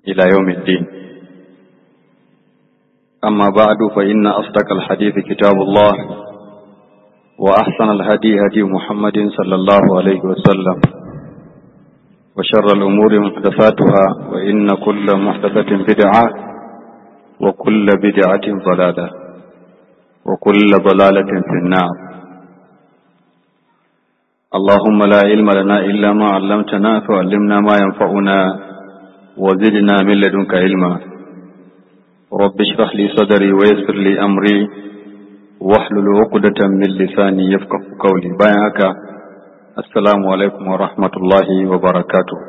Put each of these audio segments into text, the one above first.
إلى يوم الدين أما بعد فإن أصدق الحديث كتاب الله وأحسن الهدي هدي محمد صلى الله عليه وسلم وشر الأمور محدثاتها وإن كل محدثة بدعة وكل بدعة ضلالة وكل ضلالة في النار اللهم لا علم لنا إلا ما علمتنا فعلمنا ما ينفعنا وزدنا من لدنك علما رب اشرح لي صدري ويسر لي أمري واحلل عقدة من لساني يفقه قولي بايعك السلام عليكم ورحمة الله وبركاته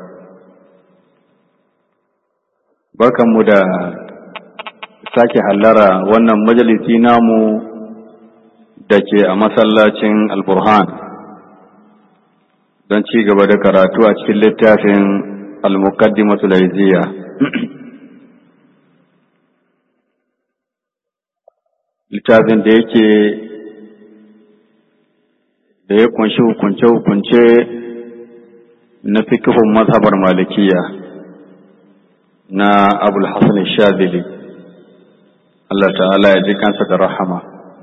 barkanmu da sake hallara wannan majalisi namu da ke a masallacin alburhan don ci gaba da karatu a cikin littafin al-muqaddimatu laiziya littafin da yake da ya kunshi hukunce-hukunce na fikihun mazhabar malikiya na abul hasan shazili Allah ta'ala ya ji kansa da rahama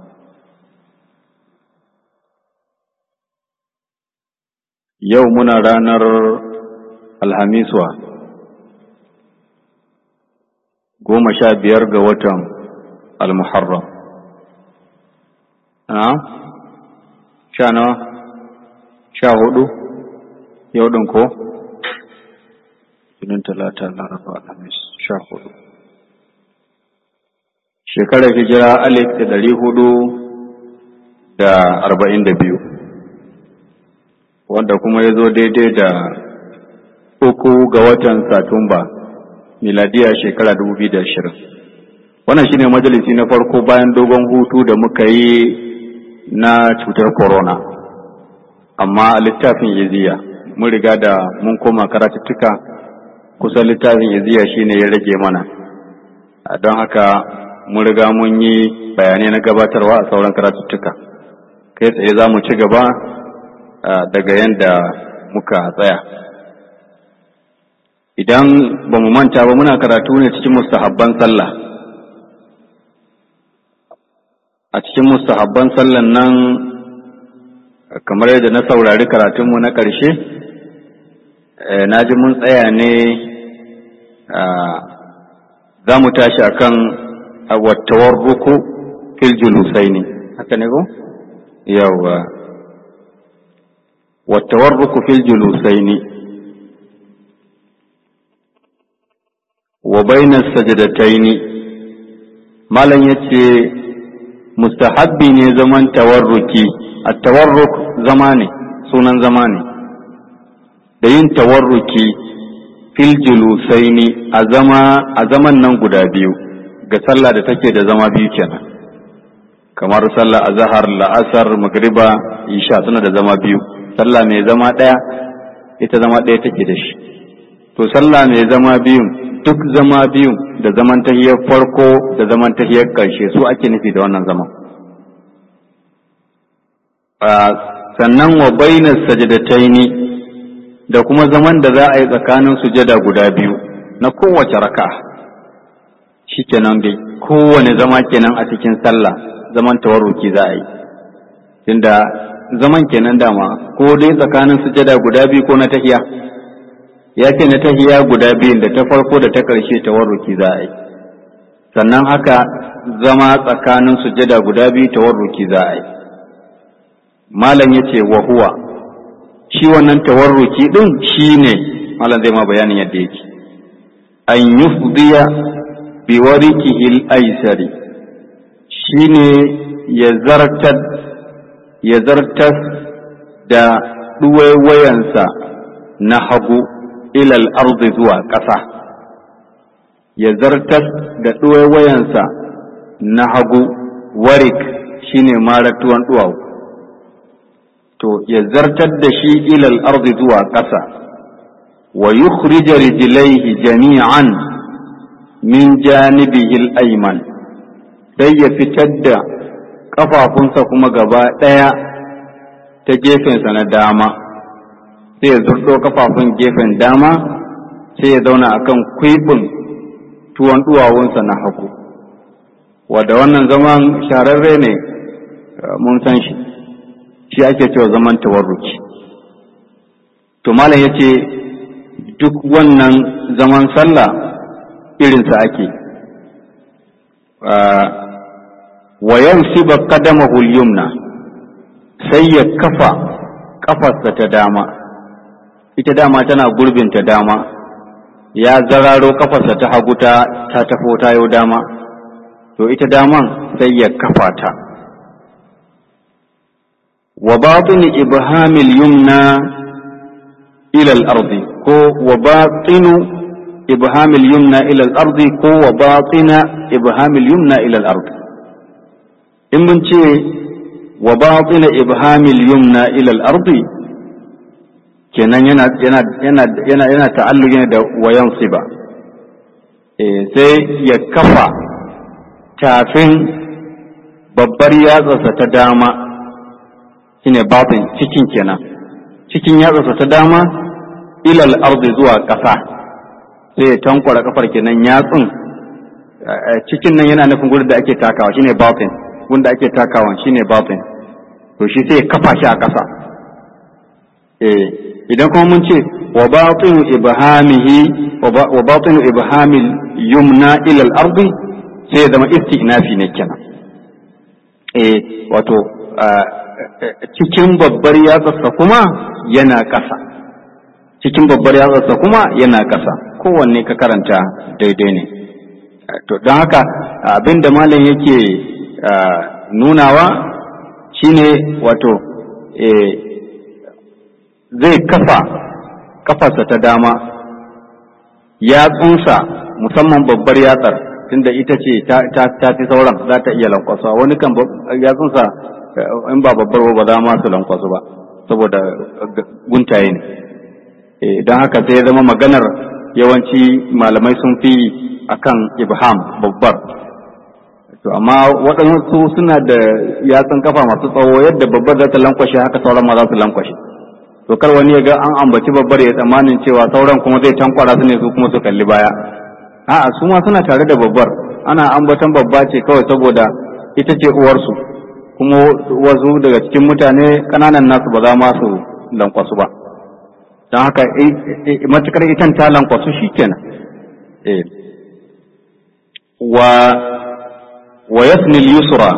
yau muna ranar alhamiswa goma sha biyar ga watan almuharram a sha nawa sha hudu yau ɗin ko jinin talata laraba alhamis sha hudu shekarar hijira alif da dari hudu da arba'in da biyu wanda kuma ya zo daidai da uku ga watan satumba miladiya shekara dubu biyu da ashirin wannan shine majalisi na farko bayan dogon hutu da muka yi na cutar corona amma a littafin yaziya mun riga da mun koma karatuttuka kusan littafin yaziya shine ya rage mana don haka mun riga mun yi bayanai na gabatarwa a sauran karatuttuka kai tsaye za mu ci gaba daga yadda muka tsaya idan ba mu manta ba muna karatu ne cikin mustahabban sallah a cikin mustahabban sallan nan kamar yadda na saurari karatunmu na ƙarshe na ji mun tsaya ne za mu tashi akan wattawar ruku fil julusai ne haka ne ko yawa wattawar ruku fil julusai ne wa bainas sajadataini malam yace mustahabbi ne zaman tawarruki at-tawarruk zama ne sunan zama ne da yin tawarruki fil julusaini a zama a zaman nan guda biyu ga sallah da take da zama biyu kenan kamar sallah azhar la'asar magriba isha suna da zama biyu sallah mai zama daya ita zama daya take da shi to sallah mai zama biyu duk zama biyu da zaman tahiyar farko da zaman tahiyar ƙarshe su ake nufi da wannan zaman sannan wa bainas sajadataini da kuma zaman da za a yi tsakanin sujada guda biyu na kowace raka shikenan dai kowane zama kenan a cikin sallah zaman tawarruki za a yi tunda zaman kenan dama ko dai tsakanin sujada guda biyu ko na tahiya ya ce na tahiya guda biyun da ta farko da ta ƙarshe tawarruki za a yi sannan haka zama tsakanin sujada guda biyu tawarruki za a yi malam ya ce wa huwa shi wannan tawarruki ɗin shi ne malam zai ma bayanin yadda yake an yufdiya bi warikihil aisari shi ne ya zartar ya zartar da ɗuwaiwayansa na hagu ilal arzi zuwa ƙasa ya zartar da ɗuwaiwayansa na hagu warik shine maratuwan duwawu to ya zartar da shi ilal arzi zuwa ƙasa wa yukhrija rijlaihi jami'an min janibihi al-ayman sai ya fitar da ƙafafunsa kuma gaba ɗaya ta gefensa na dama sai ya zurɗo kafafun gefen dama sai ya zauna akan kwibin tuwon duwawunsa na hagu wadda wannan zaman shararre ne mun san shi shi ake cewa zaman tawarruki to malam ya ce duk wannan zaman sallah irinsa ake wa yansiba qadamahu al-yumna sai ya kafa kafarsa ta dama ita dama tana gurbin ta dama ya zararo kafarsa ta hagu ta ta tafo ta yau dama to ita daman sai ya kafa ta wa batin ibhamil yumna ila al-ardi ko wa batinu ibhamil yumna ila al-ardi ko wa batina ibhamil yumna ila al-ardi in mun ce wa batina ibhamil yumna ila al-ardi kenan yana yana yana yana yana ta'alluqi da wayan siba eh sai ya kafa tafin babbar yatsarsa ta dama shine batin cikin kenan cikin yatsarsa ta dama ilal ardi zuwa ƙasa sai ya tankwara kafar kenan yatsun cikin nan yana nufin gurin da ake takawa shine batin gurin da ake takawa shine batin to shi sai ya kafa shi a ƙasa eh idan kuma mun ce wa batinu ibhamihi wa batinu ibhamil yumna ila al-ardi sai ya zama istinafi ne kenan eh wato cikin babbar yatsarsa kuma yana ƙasa cikin babbar yatsarsa kuma yana ƙasa kowanne ka karanta daidai ne to don haka abin da malam yake nunawa shine wato zai kafa kafarsa ta dama yatsunsa musamman babbar yatsar tunda ita ce ta fi sauran za ta iya lankwasa wani kan yatsunsa in ba babbar ba za ma su lankwasu ba saboda guntaye ne don haka sai ya zama maganar yawanci malamai sun fi akan ibham babbar to amma waɗansu suna da yatsun kafa masu tsawo yadda babbar za ta lankwashe haka sauran ma za su lankwashe to kar wani ya ga an ambaci babbar ya tsammanin cewa sauran kuma zai tankwara su ne su kuma su kalli baya a'a su ma suna tare da babbar ana ambatan babba ce kawai saboda ita ce uwarsu kuma wasu daga cikin mutane kananan nasu ba za ma su lankwasu ba don haka matukar itan ta lankwasu shikenan wa wa yasnil yusra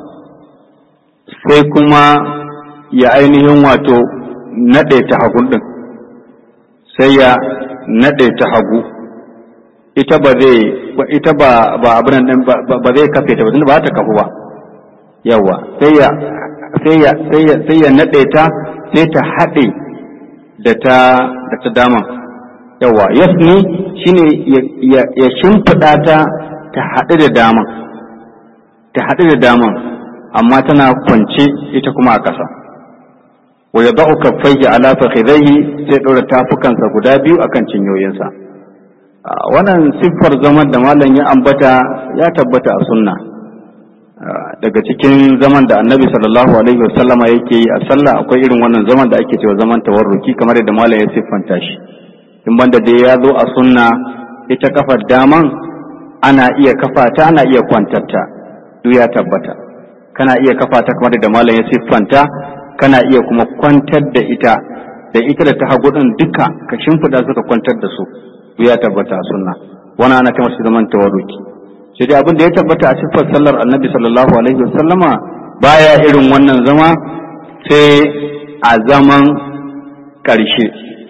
sai kuma ya ainihin wato naɗe ta hagun ɗin sai ya naɗe ta hagu ita ba zai ita ba ba abin nan ba zai kafe ta ba tunda ba ta kafu ba yawa sai ya sai ya sai ya sai ya naɗe ta sai ta haɗe da ta da ta daman yawa yasni shine ya ya shimfiɗa ta ta haɗu da daman ta haɗu da daman amma tana kwance ita kuma a ƙasa wa ya ba'u kaffaihi ala fakhidaihi sai ɗora tafukansa guda biyu akan cinyoyinsa wannan siffar zaman da malam ya ambata ya tabbata a sunna daga cikin zaman da annabi sallallahu alaihi wasallama yake yi a sallah akwai irin wannan zaman da ake cewa zaman tawarruki kamar yadda malam ya siffanta shi in banda dai ya zo a sunna ita kafar daman ana iya kafa ta ana iya kwantarta duk ya tabbata kana iya kafa ta kamar da malam ya siffanta kana iya kuma kwantar da ita da ita da ta hagu din duka ka shimfiɗa suka kwantar da su duk ya tabbata a sunna wani ana kamar shi zaman tawarruki sai dai abin da ya tabbata a siffar sallar annabi sallallahu alaihi wasallama baya irin wannan zama sai a zaman ƙarshe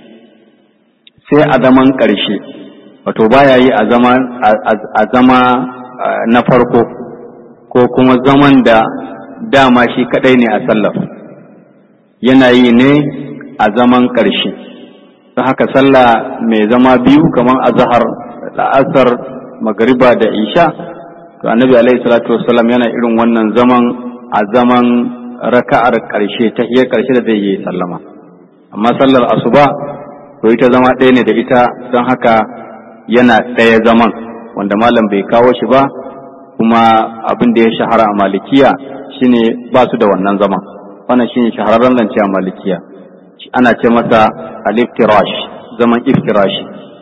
sai a zaman ƙarshe wato baya yi a zama a zama na farko ko kuma zaman da dama shi kadai ne a sallar yana yi ne a zaman ƙarshe don haka sallah mai zama biyu kamar azhar la'asar magariba da isha to annabi alaihi salatu wassalam yana irin wannan zaman a zaman raka'ar ƙarshe ta hiyar ƙarshe da zai yi sallama amma sallar asuba to ita zama ɗaya ne da ita don haka yana ɗaya zaman wanda malam bai kawo shi ba kuma abin da ya shahara a malikiya shine ba su da wannan zaman wannan shine shahararren zance a malikiya ana ce masa al-iftirash zaman iftirashi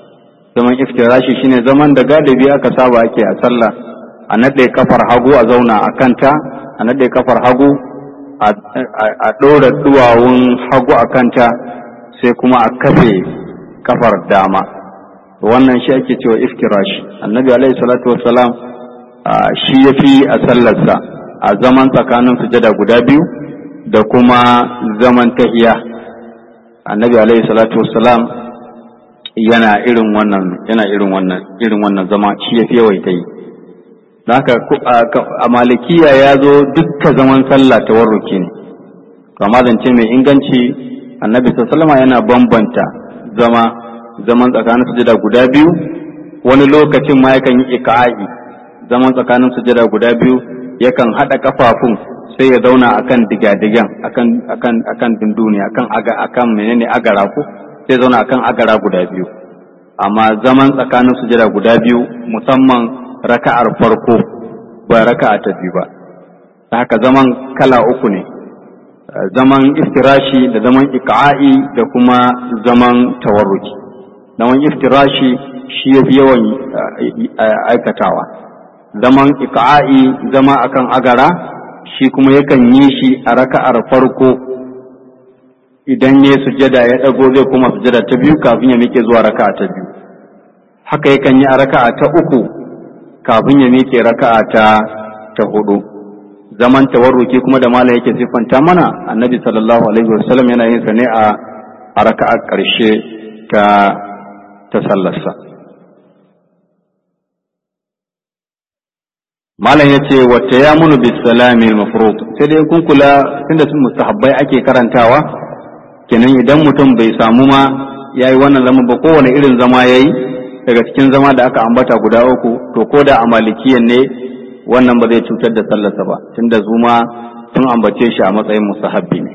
zaman iftirashi shine zaman da galibi aka saba ake a sallah a naɗe kafar hagu a zauna a kanta a naɗe kafar hagu a ɗora duwawun hagu a kanta sai kuma a kafe kafar dama wannan shi ake cewa iftirashi annabi alaihi salatu wassalam shi ya fi a sallarsa a zaman tsakanin sujada guda biyu da kuma zaman tahiya annabi alaihi salatu wassalam yana irin wannan yana irin wannan irin wannan zama shi ya fi yawaita yi don haka a malikiya ya zo dukka zaman sallah ta warruki ne kama zance mai inganci annabi sallama yana bambanta zama zaman tsakanin sujada guda biyu wani lokacin ma yakan yi ika'i zaman tsakanin sujada guda biyu yakan haɗa kafafun sai ya zauna akan digadigan akan akan akan dunduni akan aga akan menene agara ko sai zauna akan agara guda biyu amma zaman tsakanin sujada guda biyu musamman raka'ar farko ba raka'a ta biyu ba haka zaman kala uku ne zaman iftirashi da zaman iqa'i da kuma zaman tawarruki zaman iftirashi shi yafi yawan aikatawa zaman iqa'i zama akan agara shi kuma yakan yi shi a raka'ar farko idan ya sujada ya dago zai kuma sujada ta biyu kafin ya miƙe zuwa raka'a ta biyu haka yakan yi a raka'a ta uku kafin ya miƙe raka'a ta ta hudu zaman tawarruki kuma da malam yake siffanta mana annabi sallallahu alaihi wasallam yana yin sa ne a a raka'a ƙarshe ta ta sallarsa malam yace wa tayamunu bis salami al mafruḍ sai dai kun kula tunda sun mustahabbai ake karantawa kenan idan mutum bai samu ma yayi wannan zaman ba kowane irin zama yayi daga cikin zama da aka ambata guda uku to ko da a malikiyan ne wannan ba zai cutar da sallarsa ba tunda zuma sun ambace shi a matsayin musahabbi ne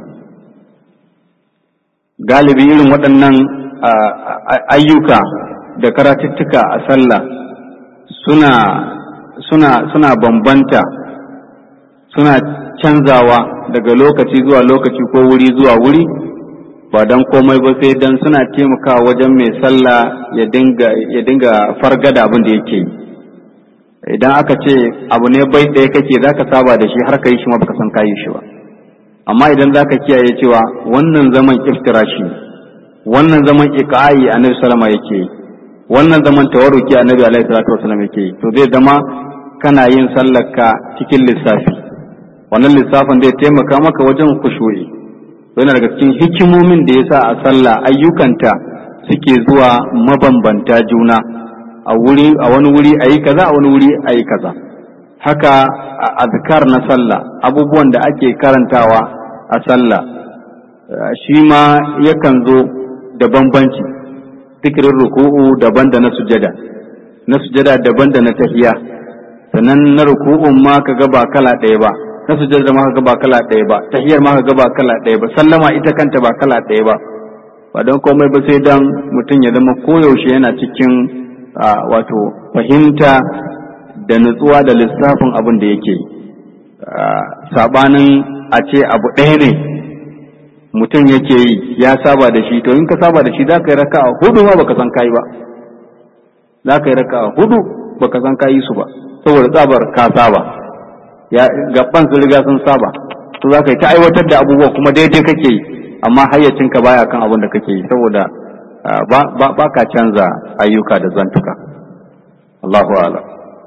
galibi irin waɗannan ayyuka da karatuttuka a sallah suna suna suna bambanta suna canzawa daga lokaci zuwa lokaci ko wuri zuwa wuri ba don komai ba sai don suna taimakawa wajen mai sallah ya dinga ya dinga fargada abin da yake yi idan aka ce abu ne bai ɗaya kake zaka saba da shi har ka yi shi ma baka san kayi shi ba amma idan zaka kiyaye cewa wannan zaman iftirashi wannan zaman iqa'i annabi sallama yake yi wannan zaman tawarruki annabi alaihi salatu wasallam yake yi to zai zama kana yin sallarka cikin lissafi wannan lissafin zai taimaka maka wajen kushu'i yana daga cikin hikimomin da yasa a sallah ayyukanta suke zuwa mabambanta juna a wuri a wani wuri ayi kaza a wani wuri ayi kaza haka a azkar na sallah abubuwan da ake karantawa a sallah shi ma yakan zo da bambanci zikirin ruku'u daban da na sujada na sujada daban da na tahiya sannan na ruku'un ma ka ga ba kala ɗaya ba na sujada ma ka ga ba kala ɗaya ba tahiyar ma ka ga ba kala ɗaya ba sallama ita kanta ba kala ɗaya ba ba don komai ba sai dan mutum ya zama koyaushe yana cikin wato fahimta da nutsuwa da lissafin abin da yake sabanin a ce abu ɗaya ne mutum yake yi ya saba da shi to in ka saba da shi za ka yi raka a hudu ma baka san kayi ba za ka yi raka a hudu baka san kayi su ba saboda tsabar ka saba ya gaban sun riga sun saba to za ka yi ta aiwatar da abubuwa kuma daidai kake yi amma hayyacinka baya kan abin da kake yi saboda ba ka canza ayyuka da zantuka Allahu a'lam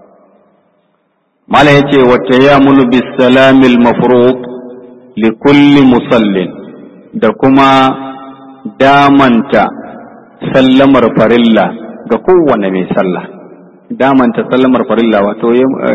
mala yace wacce ya mulu bis salamil mafruq li kulli musallin da kuma damanta sallamar farilla ga kowane mai sallah damanta sallamar farilla wato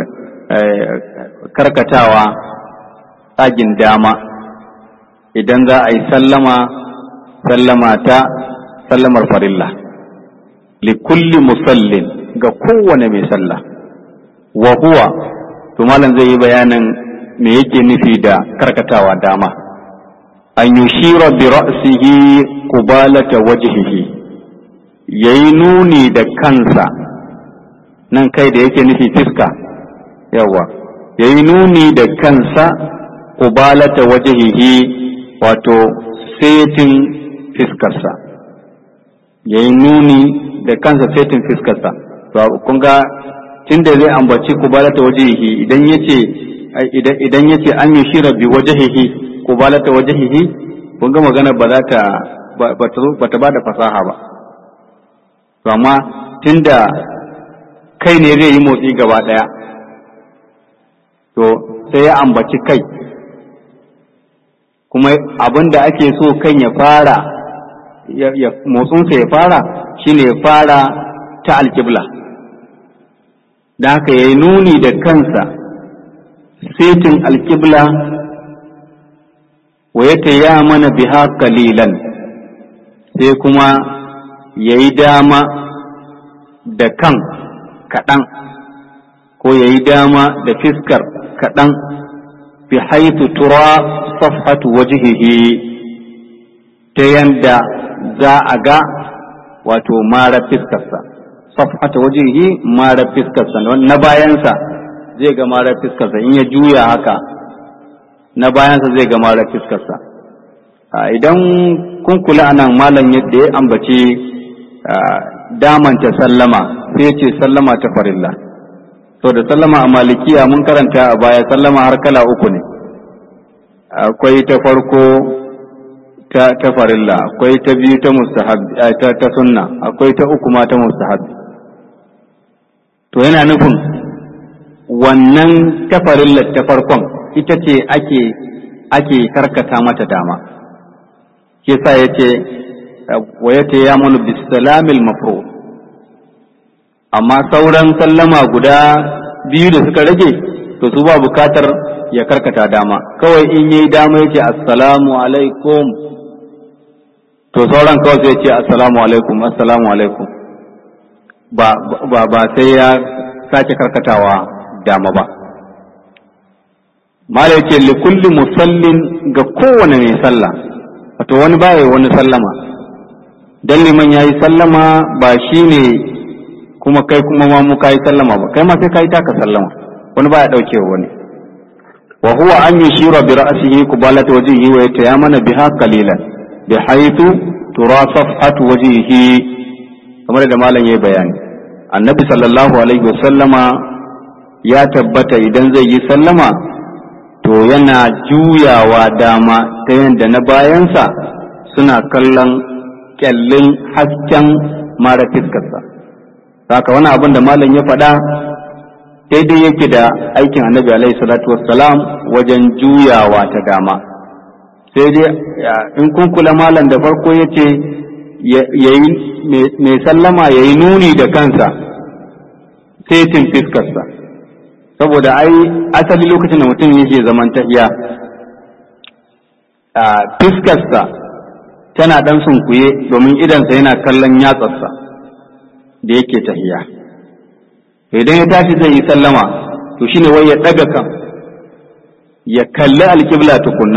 karkatawa tsagin dama idan za a yi sallama sallama ta sallamar farilla likulli musallin ga kowane mai sallah wa huwa to malam zai yi bayanin me yake nufi da karkatawa dama an yushira bi ra'sihi qubalata wajhihi yayi nuni da kansa nan kai da yake nufi fiska yawa yayi nuni da kansa qubalata wajhihi wato setin fiskarsa ya yi nuni da kansa setin fiskarsa to kun ga tunda zai ambaci kubalata wajihi idan yace idan yace an yi shira bi wajihi kubalata wajihi kun ga magana ba za ta ba ta ba da fasaha ba to amma tunda kai ne zai yi motsi gaba daya to sai ya ambaci kai kuma abin da ake so kan ya fara motsinsa ya fara shine ya fara ta alkibla da haka ya yi nuni da kansa setin alkibla wa ya mana biha kalilan sai kuma ya yi dama da kan kaɗan ko ya yi dama da fiskar kaɗan fi haitu tura safhatu wajihihi ta yanda za a ga wato mara fiskarsa safhata wajihi mara fiskarsa na bayansa zai ga mara fiskarsa in ya juya haka na bayansa zai ga mara fiskarsa idan kun kula anan malam yadda ya ambaci damanta sallama sai ce sallama ta farilla to da sallama a malikiya mun karanta a baya sallama har kala uku ne akwai ta farko ta, ta farilla akwai ta biyu ta mustahabbi ta, ta sunna akwai ta uku ma ta mustahabbi to yana nufin wannan ta farilla ta farkon ita ce ake ake karkata mata dama ke sa ya ce wa ya ce ya munu bisalamil mafro amma sauran sallama guda biyu da suka rage to su ba bukatar ya karkata dama kawai in yi dama ya ce assalamu alaikum to sauran kawai sai ce assalamu alaikum assalamu alaikum ba ba ba sai ya sake karkatawa dama ba mala yace li kulli musallin ga kowane mai sallah wato wani baya wani sallama dan liman yayi sallama ba shine kuma kai kuma ma mu kai sallama ba kai ma sai kai taka sallama wani baya dauke wani wa huwa an yushira bi ra'sihi qubalata wajhihi wa yatayamana biha qalilan bi haythu tura safhatu wajhihi kamar da malam yayi bayani annabi sallallahu alaihi wasallama ya tabbata idan zai yi sallama to yana juyawa dama ta yadda na bayansa suna kallon kyallin hasken mara fiskarsa haka wani abin da malam ya faɗa daidai yake da aikin annabi alaihi salatu wassalam wajen juyawa ta dama sai dai in kun kula malam da farko ya ce mai sallama ya yi nuni da kansa setin fiskarsa saboda ai asali lokacin da mutum yake zaman tahiya fiskarsa tana ɗan sunkuye domin idansa yana kallon yatsarsa da yake tahiya idan ya tashi zai yi sallama to shine wai ya ɗaga kan ya kalli alkibla tukunna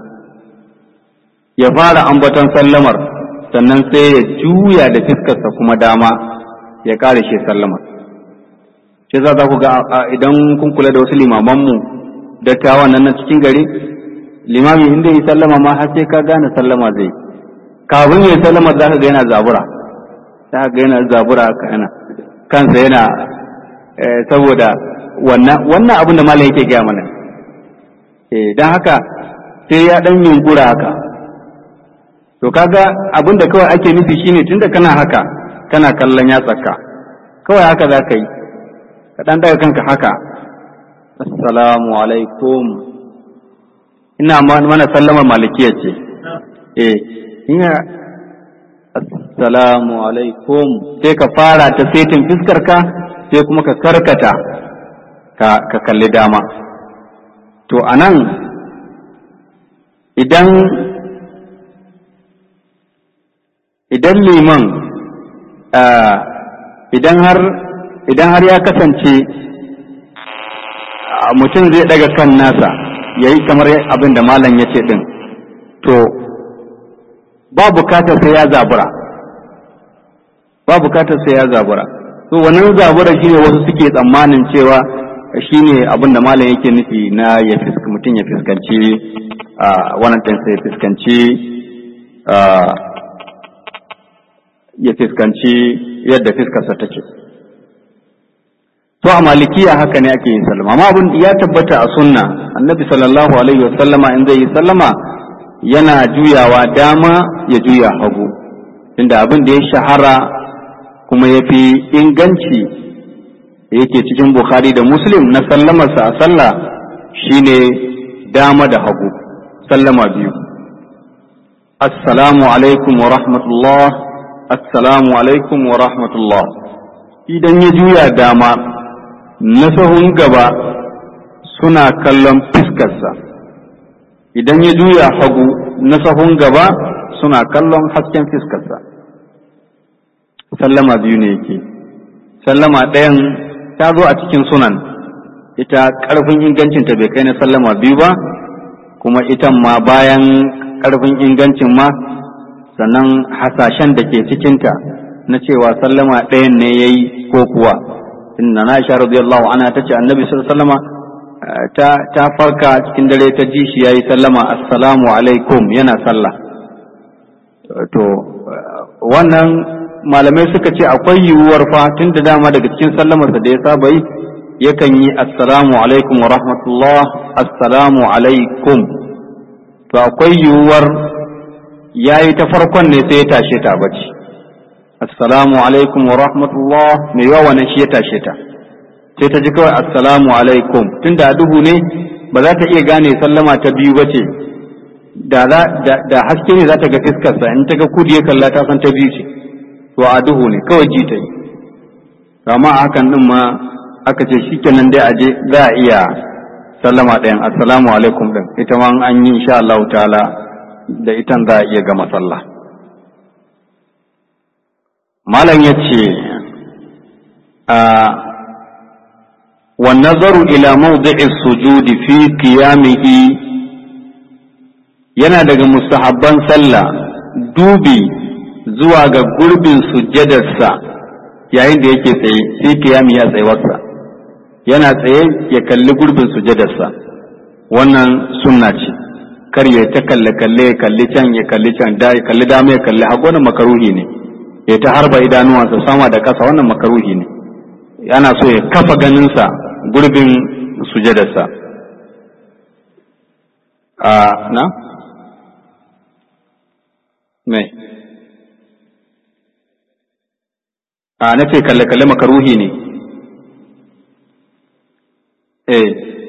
ya fara ambaton sallamar sannan sai ya juya da fiskarsa kuma dama ya ƙare shi sallamar shi za za ku ga idan kun kula da wasu limamanmu dattawan nan na cikin gari limami inda yi sallama ma har sai ka gane sallama zai kafin ya sallama za ka ga yana zabura za ka ga yana zabura ka yana kansa yana saboda wannan wannan abin da malam yake gaya mana don haka sai ya dan yunkura haka to kaga abin da kawai ake nufi shine tunda kana haka kana kallon yatsaka kawai haka za ka yi ka ɗan daga kanka haka assalamu alaikum ina mana sallamar malikiya ce eh ina assalamu alaikum sai ka fara ta setin fiskarka sai kuma ka karkata ka, ka kalli dama to anan idan idan liman idan har idan har ya kasance mutum zai daga kan nasa ya yi kamar abin da malam ya ce ɗin to ba bukatar sai ya zabura ba bukatar sai ya zabura to wannan zabura shine wasu suke tsammanin cewa shine abin da malam yake nufi na ya mutum ya fuskanci wannan ɗin sai fuskanci ya fiskanci yadda fiskarsa take to a malikiya haka ne ake yin sallama amma abin ya tabbata a sunna annabi sallallahu alaihi wasallama in zai yi sallama yana juyawa dama ya juya hagu inda abin da ya shahara kuma ya fi inganci yake cikin bukhari da muslim na sallamarsa a sallah shine dama da hagu sallama biyu assalamu alaikum wa rahmatullah assalamu alaikum wa rahmatullah idan ya juya dama na sahun gaba suna kallon fiskarsa idan ya juya hagu na sahun gaba suna kallon hasken fiskarsa sallama biyu ne yake sallama ɗayan ta zo a cikin sunan ita ƙarfin ingancinta bai kai na sallama biyu ba kuma ita ma bayan ƙarfin ingancin ma sannan hasashen da ke cikinta na cewa sallama ɗayan ne ya yi ko kuwa inna na isha radiyallahu anha ta ce annabi sallama ta ta farka cikin dare ta ji shi yayi sallama assalamu alaikum yana sallah to wannan malamai suka ce akwai yiwuwar fa tun da dama daga cikin sallamarsa da ya saba yi yakan yi assalamu alaikum wa rahmatullah assalamu alaikum to akwai yiwuwar yayi ta farkon ne sai ya tashe ta bacci assalamu alaikum wa rahmatullah mai yawa wannan shi ya tashe ta sai ta ji kawai assalamu alaikum tunda a duhu ne ba za ta iya gane sallama ta biyu ba ce da da haske ne za ta ga fiskarsa in ta ga kudi ya kalla ta san ta biyu ce to a duhu ne kawai ji ta yi amma a hakan din ma aka ce shikenan dai aje za a iya sallama ɗayan assalamu alaikum din ita ma an yi insha Allah ta'ala da itan za a iya gama sallah malam ya ce a والنظر إلى موضع السجود في قيامه yana daga mustahabban sallah dubi zuwa ga gurbin sujjadarsa yayin da yake tsaye sai kiyami ya tsayuwarsa yana tsaye ya kalli gurbin sujjadarsa wannan sunna ce kar ya ta kalle kalle ya kalli can ya kalli can da ya kalli dama ya kalli hagu wannan makaruhi ne ya ta harba idanuwansa sama da kasa wannan makaruhi ne yana so ya kafa ganinsa gurbin sujadarsa a na? me a na ce kalle-kalle makaruhi ne eh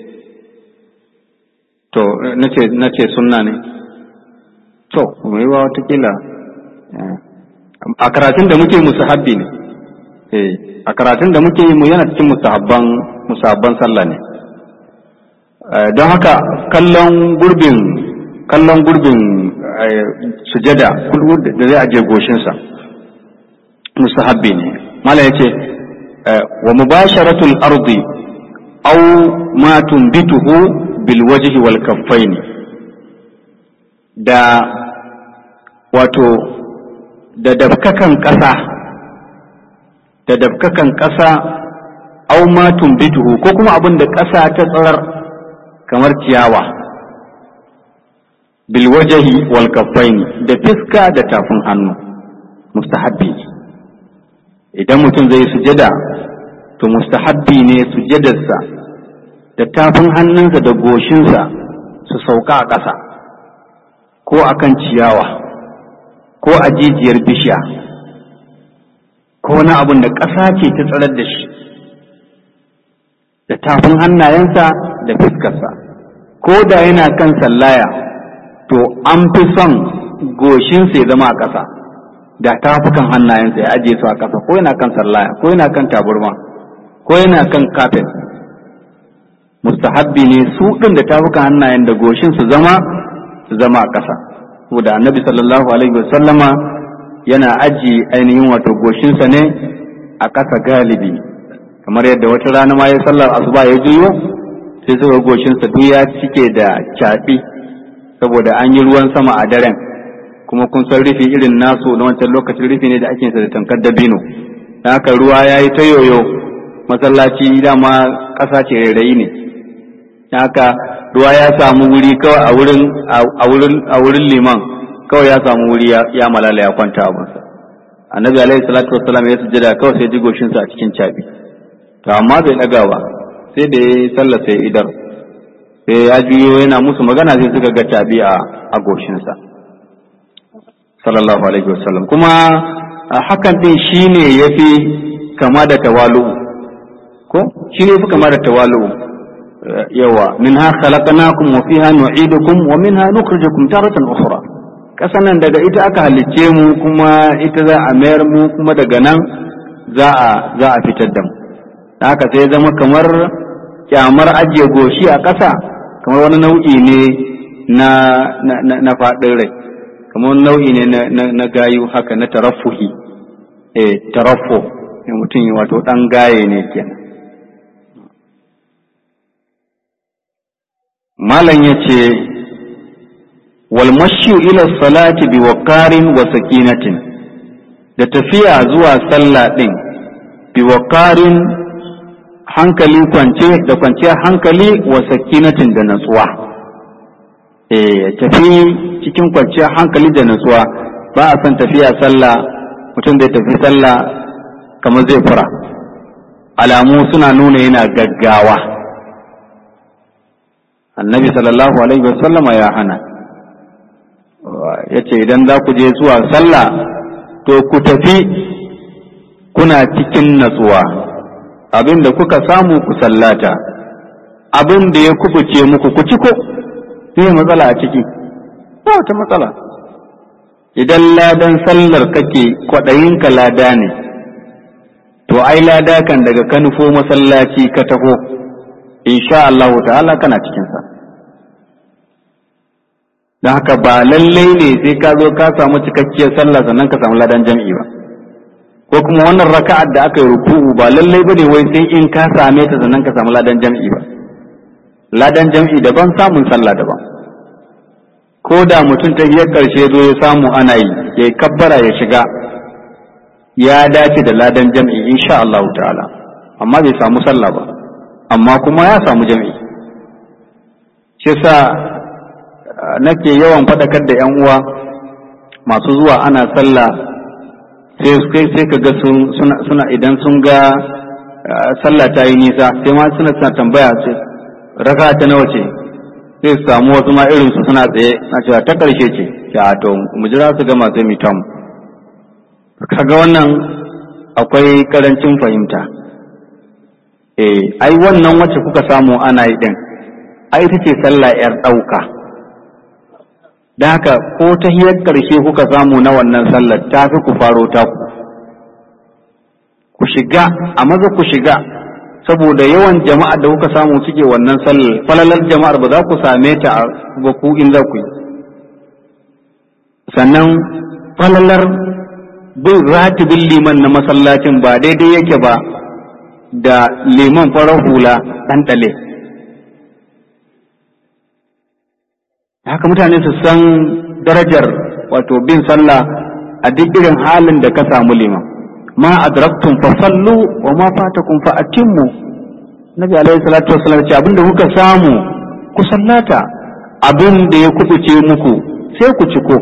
to na ce sunna ne to mai wa watakila a karatun da muke musu habbi ne eh a karatun da muke yi mu yana cikin musahabban musabban sallah ne don haka kallon gurbin kallon gurbin sujada da zai aje goshinsa musahabbi ne mala ya ce wa mubasharatul ardi aw ma tunbituhu bil wajhi wal kaffaini da wato da dabkakan ƙasa da dabkakan ƙasa au ma tumbituhu ko kuma abin da ƙasa ta tsarar kamar ciyawa bil wajahi wal kaffaini da fiska da tafin hannu mustahabbi idan mutum zai sujada to mustahabbi ne sujadarsa da tafin hannunsa da goshinsa su sauka a ƙasa ko akan ciyawa ko a jijiyar bishiya ko wani abin da ƙasa ce ta tsarar da shi da tafin hannayensa da fuskarsa ko da yana kan sallaya to an fi son goshinsa ya zama a ƙasa da tafukan hannayensa ya ajiye su a ƙasa ko yana kan sallaya ko yana kan taburma ko yana kan kafet mustahabbi ne su ɗin da tafukan hannayen da goshin su zama su zama a ƙasa saboda annabi sallallahu alaihi wasallama yana aji ainihin wato goshinsa ne a ƙasa galibi kamar yadda wata rana ma ya sallar asuba ya juyo sai suka goshinsa duk ya cike da caɓi saboda an yi ruwan sama a daren kuma kun san rufi irin nasu na wancan lokacin rufi ne da ake sa da tankar dabino da haka ruwa ya yi ta yoyo masallaci dama ƙasa ce rairayi ne da haka ruwa ya samu wuri kawai a wurin a wurin a wurin liman kawai ya samu wuri ya malala ya kwanta abinsa annabi alaihi salatu wassalam ya sujjada kawai sai ji goshinsa a cikin cabi to amma bai daga ba sai da ya sallah sai idar sai ya juyo yana musu magana sai suka ga cabi a a goshinsa sallallahu alaihi wasallam kuma hakan din shine yafi kama da tawalu ko shine yafi kama da tawalu yawa minha khalaqnakum wa fiha nu'idukum wa minha nukhrijukum taratan ukhra kasan nan daga ita aka halicce mu kuma ita za a mayar mu kuma daga nan za a za a fitar da mu haka sai zama kamar kyamar ajiye goshi a ƙasa kamar wani nau'i ne na na na faɗin rai kamar wani nau'i ne na na gayu haka na tarafuhi eh taraffu mutum wato dan gaye ne kenan malam yace wal mashyu ila salati bi waqarin wa sakinatin da tafiya zuwa sallah din bi waqarin hankali kwance da kwanciyar hankali wa sakinatin da natsuwa eh tafi cikin kwanciyar hankali da natsuwa ba a son tafiya sallah mutum zai tafi sallah kamar zai fura alamu suna nuna yana gaggawa annabi sallallahu alaihi wasallama ya hana ya ce idan za ku je zuwa sallah to ku tafi kuna cikin natsuwa abin da kuka samu ku sallata abin da ya kubuce muku ku ciko zai matsala a ciki ba wata matsala idan ladan sallar kake kwaɗayinka lada ne to ai lada kan daga ka nufo masallaci ka taho insha Allahu ta'ala kana cikinsa don haka ba lallai ne sai ka zo ka samu cikakkiyar sallah sannan ka samu ladan jam'i ba ko kuma wannan raka'ar da aka yi ruku'u ba lallai ba ne wai sai in ka same ta sannan ka samu ladan jam'i ba ladan jam'i daban samun sallah daban ko da mutum ta biyar karshe zo ya samu ana yi ya kabbara ya shiga ya dace da ladan jam'i insha Allah ta'ala amma bai samu sallah ba amma kuma ya samu jam'i shi sa nake yawan faɗakar da 'yan uwa masu zuwa ana sallah sai sai ka ga suna suna idan sun ga sallah ta yi nisa sai ma suna suna tambaya ce raka ta nawa ce sai su samu wasu ma irin su suna tsaye na cewa ta karshe ce ya to mu jira su gama sai mu tamu kaga wannan akwai karancin fahimta eh ai wannan wacce kuka samu ana yi din ai ita ce sallah yar ɗauka da haka ko ta hiyar ƙarshe kuka samu na wannan sallar ta fi ku faro ta ku ku shiga a maza ku shiga saboda yawan jama'ar da kuka samu suke wannan sallar falalar jama'ar ba za ku same ta ba ku in za ku yi sannan falalar bin ratibin liman na masallacin ba daidai yake ba da liman farar hula ɗan ɗale haka mutane su san darajar wato bin sallah a duk irin halin da ka samu liman ma adraktum fa sallu wa ma fatakum fa atimmu nabi alaihi salatu wassalam ce abinda kuka samu ku sallata abin da ya kubuce muku sai ku ciko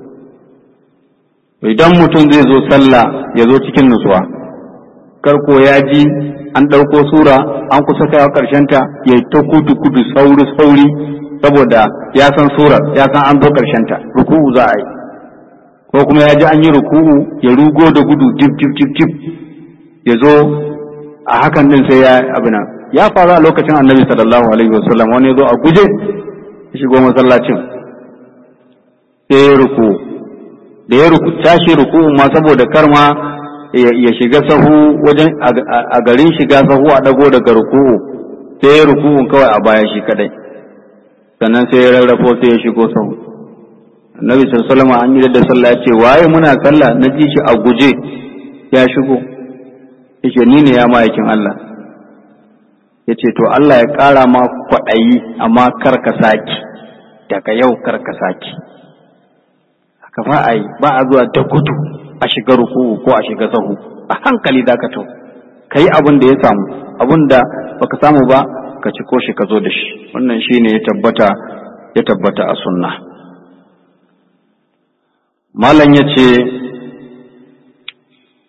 idan mutum zai zo sallah ya zo cikin nutsuwa karko ya ji an ɗauko sura an kusa kaiwa ta ya ta kudu kudu sauri sauri saboda ya san surar ya san an zo ta ruku'u za a yi ko kuma ya ji an yi ruku'u ya rugo da gudu jib jib jib jib ya zo a hakan din sai ya abina ya faru a lokacin annabi sallallahu alaihi wasallam wani ya zo a guje ya shigo masallacin sai ya ruku da ya ruku tashi ruku'u ma saboda karma ya shiga sahu wajen a garin shiga sahu a dago daga ruku'u sai ya ruku'un kawai a baya shi kadai sannan sai ya rarrafo sai ya shigo sahu annabi sallallahu alaihi an yi da sallah ya ce waye muna sallah na ji shi a guje ya shigo yace ni ne ya ma'aikin Allah yace to Allah ya ƙara ma kwaɗayi amma kar ka saki daga yau kar ka saki haka ba a yi ba a zuwa da gudu a shiga ruku'u ko a shiga sahu a hankali da ka to ka yi abin da ya samu abin da baka samu ba ka ci ko shi ka zo da shi wannan shine ya tabbata ya tabbata a sunna malam ya ce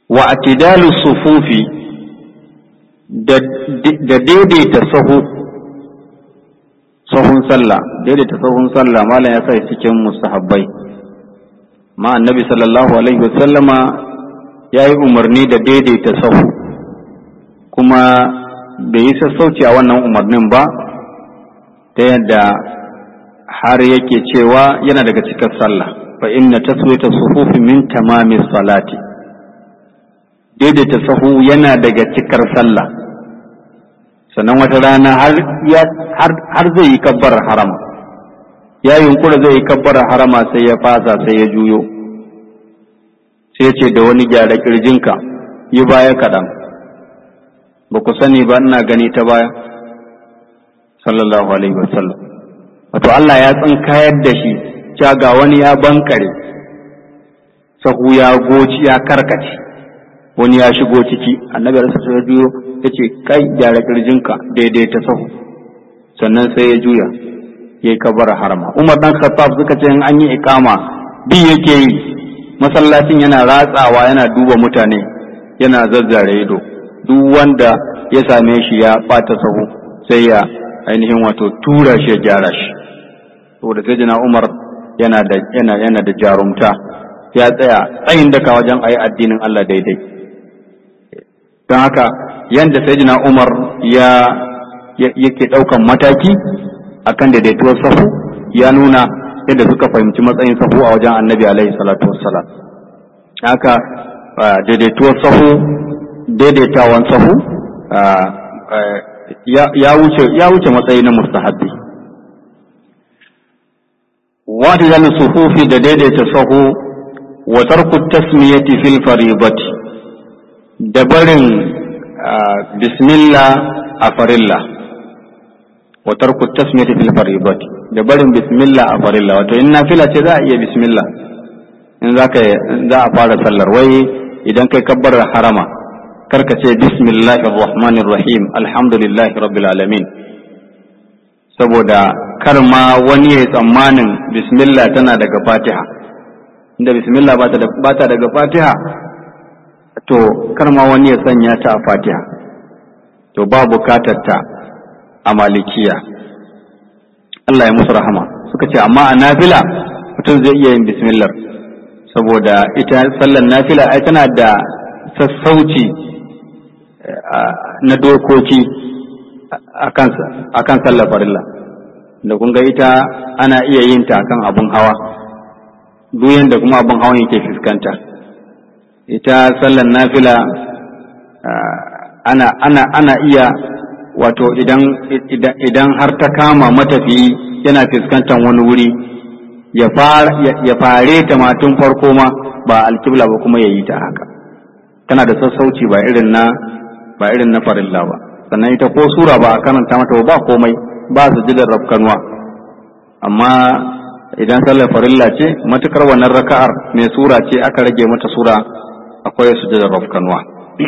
wa atidalu sufufi da daidaita sahu sahun sallah daidaita sahun sallah malam ya sa cikin mustahabbai ma annabi sallallahu alaihi wasallama ya yi umarni da daidaita sahu kuma bai yi sassauci a wannan umarnin ba ta yadda har yake cewa yana daga cikin sallah fa inna taswita sufufi min tamami salati daidaita sahu yana daga cikar sallah sannan wata rana har zai yi kabbar harama ya yunkura zai yi kabbar harama sai ya fasa sai ya juyo sai ya ce da wani gyara kirjinka yi baya kaɗan ba ku sani ba ina gani ta baya sallallahu alaihi wasallam wato Allah ya tsinkayar da shi cewa ga wani ya bankare sahu ya goci ya karkace wani ya shigo ciki annabi rasu ya juyo ya ce kai gyara kirjinka daidai ta sahu sannan sai ya juya ya yi kabar harama umar dan khattab suka ce in an yi ikama bi yake yi masallacin yana ratsawa yana duba mutane yana zazzare ido duk wanda ya same shi ya bata sahu sai ya ainihin wato tura shi ya gyara shi saboda sai jina umar yana da yana yana da jarumta ya tsaya tsayin daka wajen ayi addinin Allah daidai don haka yanda sayyidina Umar ya yake ɗaukan mataki akan daidaituwar sahu ya nuna yadda suka fahimci matsayin sahu a wajen annabi alaihi salatu wassalam haka daidaituwar sahu daidaitawan sahu ya wuce ya wuce matsayi na mustahabbi wata yana suhufi da daidaita sahu wa tarku tasmiyati fil faribati da barin bismillah a farilla wa tarku tasmiyati fil faridat da barin bismillah a farilla wato in nafila ce za a iya bismillah in za ka za a fara sallar wai idan kai kabbar harama karka ce bismillahir rahmanir rahim alhamdulillahi rabbil alamin saboda kar ma wani ya tsammanin bismillah tana daga fatiha inda bismillah ba ta daga fatiha to kar ma wani ya sanya ta a fatiha to ba bukatar ta a malikiya Allah ya musu rahama suka ce amma a nafila mutum zai iya yin bismillah saboda ita sallar nafila ai tana da sassauci na dokoki akan sallar farilla da kun ga ita ana iya yin ta akan abun hawa duk yanda kuma abun hawan yake fuskanta ita sallar nafila ana ana ana iya wato idan idan har ta kama matafiyi yana fuskantar wani wuri ya fare ta matun farko ma ba alkibla ba kuma ya yi ta haka tana da sassauci ba irin na ba irin na farilla ba sannan ita ko sura ba a karanta mata ba komai ba su jidar rafkanuwa amma idan sallar farilla ce matukar wannan raka'ar mai sura ce aka rage mata sura akwai sujudar rafkanuwa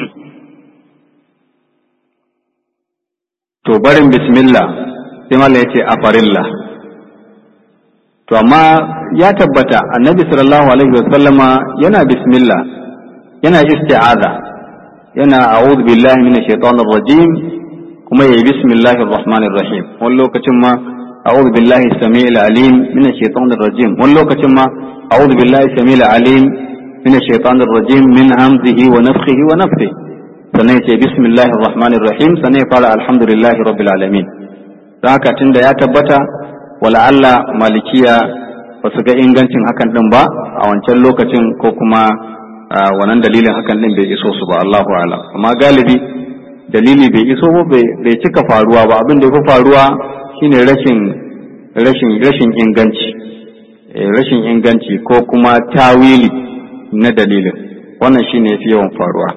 to barin bismillah sai mallam yace a farilla to amma ya tabbata annabi sallallahu alaihi wasallama yana bismillah yana isti'aza yana a'udhu billahi minash shaitanir rajim kuma yayi bismillahir rahmanir rahim wani lokacin ma a'udhu billahi samiil alim minash shaitanir rajim wani lokacin ma a'udhu billahi samiil alim minash shaitanir rajim min hamzihi wa nafthihi wa nafthihi sannan ya ce bismillahir rahmanir rahim sannan ya fara alhamdulillahi rabbil alamin don haka tunda ya tabbata wala Allah malikiya ba su ga ingancin hakan din ba a wancan lokacin ko kuma wannan dalilin hakan din bai iso su ba Allahu a'lam amma galibi dalili bai iso ba bai cika faruwa ba abin da ya fi faruwa shine rashin rashin rashin inganci rashin inganci ko kuma tawili na dalilin wannan shine yafi yawan faruwa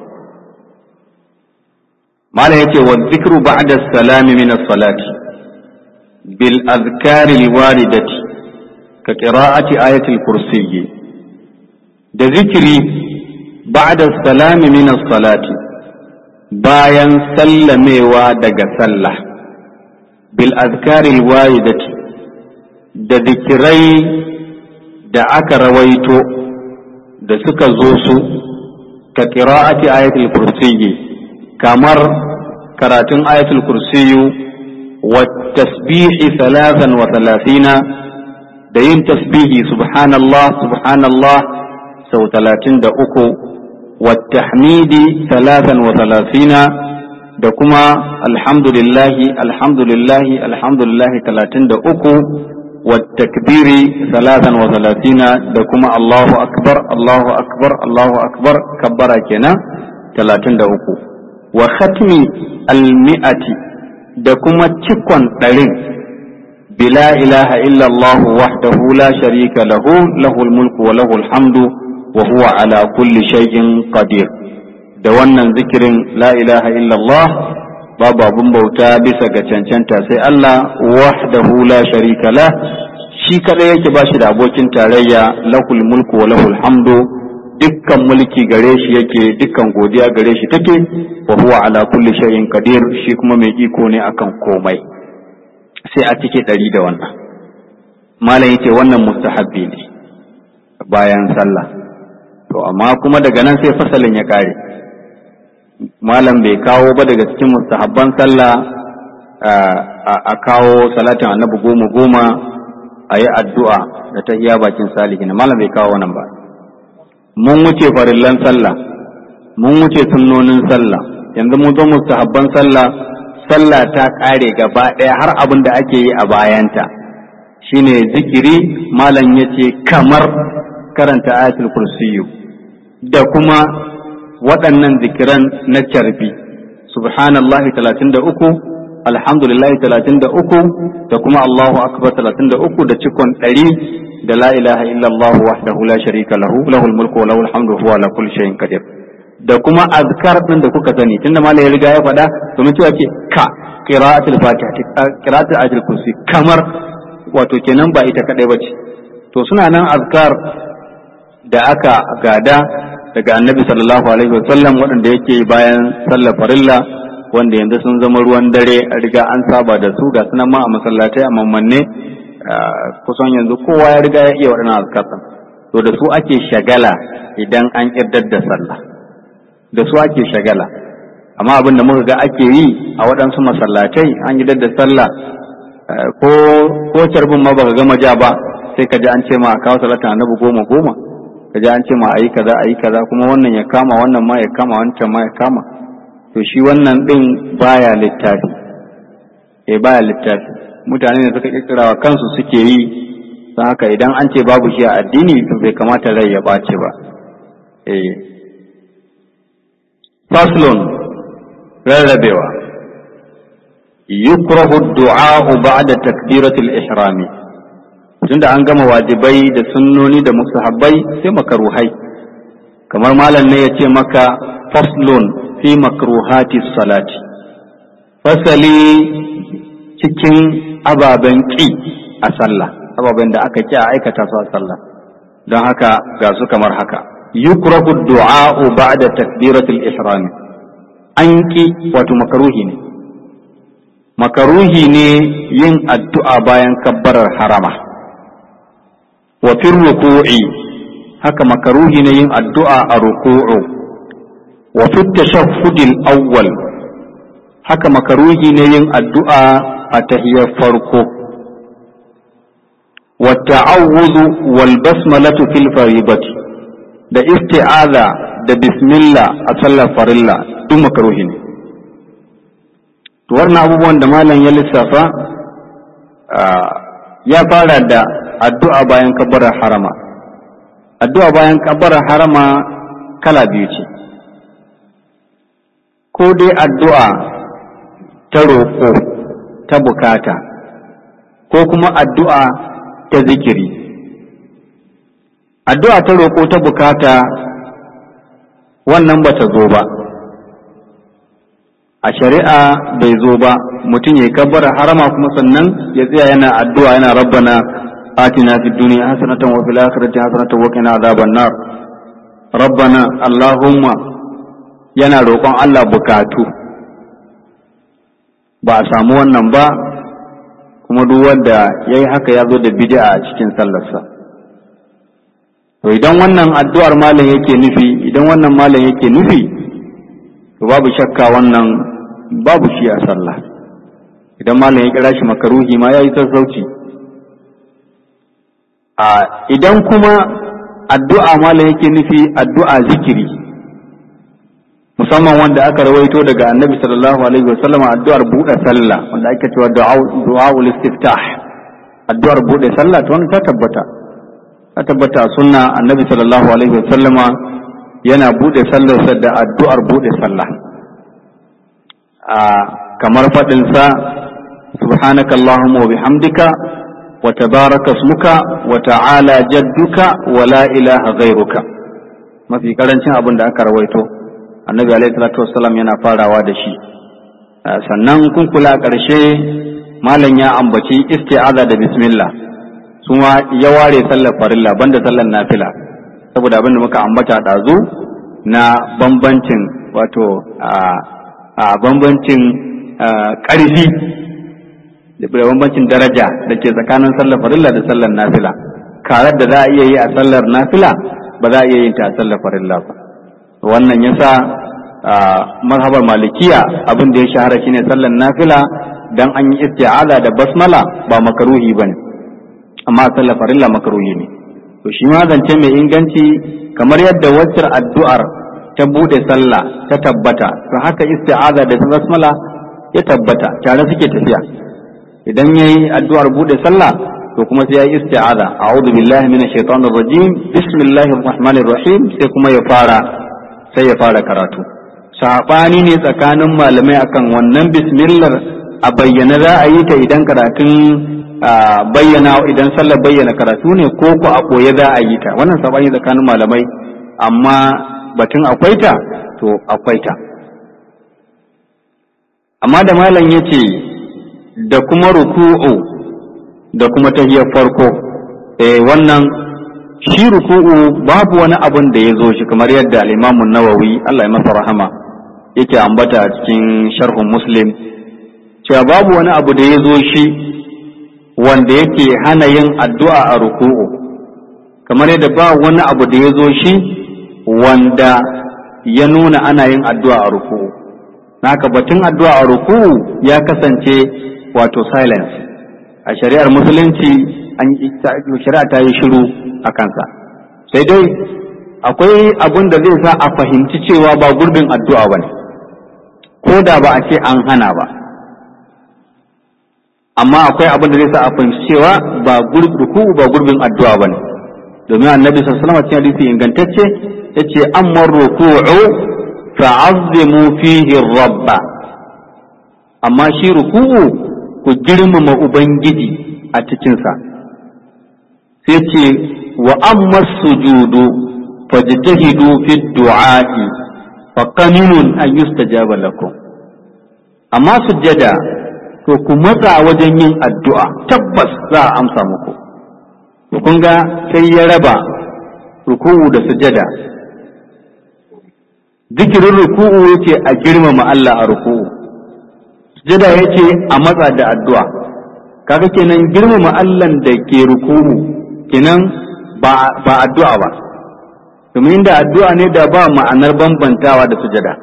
malam yace wa zikru ba'da salami min as-salati bil azkari liwaridati ka qira'ati ayati al-kursiyyi da zikiri ba'da salami min as-salati bayan sallamewa daga sallah bil azkari liwaridati da zikirai da aka rawaito da suka zo su ka qira'ati ayatul kursiyyi kamar karatun ayatul kursiyyu wa tasbihi thalathan wa thalathina da yin tasbihi subhanallah subhanallah sau talatin da uku wa tahmidi thalathan wa thalathina da kuma alhamdulillahi alhamdulillahi alhamdulillahi talatin da uku wa takbiri thalathan wa thalathina da kuma Allahu akbar Allahu akbar Allahu akbar kabbara kenan talatin da uku wa khatmi almi'ati da kuma cikon ɗarin bila ilaha illa Allah wahdahu la sharika lahu lahul mulku wa lahul hamdu wa huwa ala kulli shay'in qadir da wannan zikirin la ilaha illallah babu abun bauta bisa ga cancanta sai Allah wahdahu la sharika la shi kadai yake ba shi da abokin tarayya lahul mulku wa lahul hamdu dukkan mulki gare shi yake dukkan godiya gare shi take wa huwa ala kulli shay'in qadir shi kuma mai iko ne akan komai sai a cike ɗari da wannan malam yace wannan mustahabbi ne bayan sallah to amma kuma daga nan sai fasalin ya kare malam bai kawo ba daga cikin mustahabban sallah a kawo salatin annabi goma goma a yi addu'a da ta iya bakin salihin malam bai kawo wannan ba mun wuce farillan sallah mun wuce sunnonin sallah yanzu mun zo mustahabban sallah sallah ta ƙare gaba ɗaya har abin da ake yi a bayanta shine zikiri malam ya ce kamar karanta ayatul kursiyu da kuma waɗannan zikiran na carbi subhanallahi talatin da uku alhamdulillahi talatin da uku da kuma allahu akbar talatin da uku da cikon ɗari da la ilaha illallah wahdahu la sharika lahu lahul mulku wa lahul hamdu huwa ala kulli shay'in qadir da kuma azkar din da kuka sani tunda malai ya riga ya faɗa domin cewa ke ka qira'atul fatiha qira'atul ayatul kursi kamar wato kenan ba ita kadai bace to suna nan azkar da aka gada daga annabi sallallahu alaihi wasallam waɗanda yake bayan sallar farilla wanda yanzu sun zama ruwan dare a riga an saba da su ga sunan ma a masallatai a mammanne kusan yanzu kowa ya riga ya iya waɗannan azkar to da su ake shagala idan an ƙirdar da sallah da su ake shagala amma abin da muka ga ake yi a waɗansu masallatai an yi da sallah ko ko carbin ma baka gama ja ba sai ka ji an ce ma a kawo salata annabi goma goma ka ji an ce ma ayi kaza ayi kaza kuma wannan ya kama wannan ma ya kama wancan ma ya kama to shi wannan din baya littafi eh baya littafi mutane ne suka kirkira wa kansu suke yi don haka idan an ce babu shi a addini to bai kamata rai ya ɓace ba eh faslun rarrabewa yukrahu du'a ba'da takbiratul ihrami tunda an gama wajibai da sunnoni da musahabbai sai makaruhai kamar malam ne ya ce maka faslun fi makruhati salati fasali cikin ababen ƙi a sallah ababen da aka ƙi a aikata su a sallah don haka ga su kamar haka yukrahu du'a ba'da takbiratul ihram an ƙi wato makaruhi ne makaruhi ne yin addu'a bayan kabbarar harama wa fi ruku'i haka makaruhi ne yin addu'a a ruku'u wa fi tashahhudil awwal haka makaruhi ne yin addu'a a tahiyar farko wa ta'awuzu wal basmalatu fil faribati da isti'aza da bismillah a sallar farilla duk makaruhi ne to wannan abubuwan da malam ya lissafa ya fara da addu'a bayan kabbarar harama addu'a bayan kabbarar harama kala biyu ce ko dai addu'a ta roƙo ta bukata ko kuma addu'a ta zikiri addu'a ta roƙo ta bukata wannan ba ta zo ba a shari'a bai zo ba mutum ya kabbara harama kuma sannan ya tsaya yana addu'a yana rabbana atina fid dunya hasanatan wa fil akhirati hasanatan wa qina adhaban nar rabbana allahumma yana roƙon Allah bukatu ba a samu wannan ba kuma duk wanda ya yi haka ya zo da bid'a a cikin sallarsa to idan wannan addu'ar malam yake nufi idan wannan malam yake nufi to babu shakka wannan babu shi a sallah idan malam ya kira shi makaruhi ma yayi sassauci a idan kuma addu'a malam yake nufi addu'a zikiri musamman wanda aka rawaito daga annabi sallallahu alaihi wasallam addu'ar buɗe sallah wanda ake cewa du'a ul istiftah addu'ar buɗe sallah to wannan ta tabbata ta tabbata a sunna annabi sallallahu alaihi wasallama yana buɗe sallarsa da addu'ar buɗe sallah a kamar faɗin sa subhanaka allahumma wa bihamdika wa tabaraka ismuka wa ta'ala jadduka wa la ilaha ghairuka mafi karancin abin da aka rawaito annabi alaihi salatu wassalam yana farawa da shi sannan kun kula a ƙarshe malam ya ambaci isti'aza da bismillah su ma ya ware sallar farilla banda sallar nafila saboda abin da muka ambata ɗazu na bambancin wato a bambancin ƙarfi da bambancin daraja da ke tsakanin sallar farilla da sallar nafila karar da za a iya yi a sallar nafila ba za a iya yin ta a sallar farilla ba wannan yasa mazhabar malikiya abin da ya shahara shine sallar nafila dan an yi isti'aza da basmala ba makaruhi bane amma sallar farilla makaruhi ne to shi ma zance mai inganci kamar yadda waccar addu'ar ta bude sallah ta tabbata to haka isti'aza da basmala ya tabbata tare suke tafiya idan yayi addu'ar bude sallah to kuma sai yayi isti'aza a'udhu billahi minash shaitanir rajim bismillahir rahmanir rahim sai kuma ya fara sai ya fara karatu saɓani ne tsakanin malamai akan wannan bismillah a bayyana za a yi ta idan karatun bayyana idan sallar bayyana karatu ne ko ko a ɓoye za a yi ta wannan saɓani tsakanin malamai amma batun akwai ta to akwai ta amma da malam ya ce da kuma ruku'u da kuma tahiyar farko eh wannan shi ruku'u babu wani abun da ya zo shi kamar yadda al-Imam nawawi Allah ya masa rahama yake ambata a cikin sharhun Muslim cewa babu wani abu da ya zo shi wanda yake hana yin addu'a a ruku'u kamar yadda ba wani abu da ya zo shi wanda ya nuna ana yin addu'a a ruku'u naka batun addu'a a ruku'u ya kasance wato silence a shari'ar musulunci an shari'a ta yi shiru a kansa sai dai akwai abin da zai sa a fahimci cewa ba gurbin addu'a ba ne ko da ba a ce an hana ba amma akwai abin da zai sa a fahimci cewa ba ruku'u ba gurbin addu'a ba ne domin annabi sallallahu alaihi wasallam hadisi ingantacce yace amma ruku'u fa'azzimu fihi rabba amma shi ruku'u ku girmama ubangiji a cikinsa sai ce wa amma sujudu fajtahidu fi du'a'i fa qaminun an yustajaba lakum amma sujjada to ku matsa wajen yin addu'a tabbas za a amsa muku to kun ga sai ya raba ruku'u da sujjada zikirin ruku'u yake a girmama Allah a ruku'u sujjada yake a matsa da addu'a kaga kenan girmama Allah da ke ruku'u kenan ba addu'a ba domin da addu'a ne da ba ma'anar bambantawa da sujada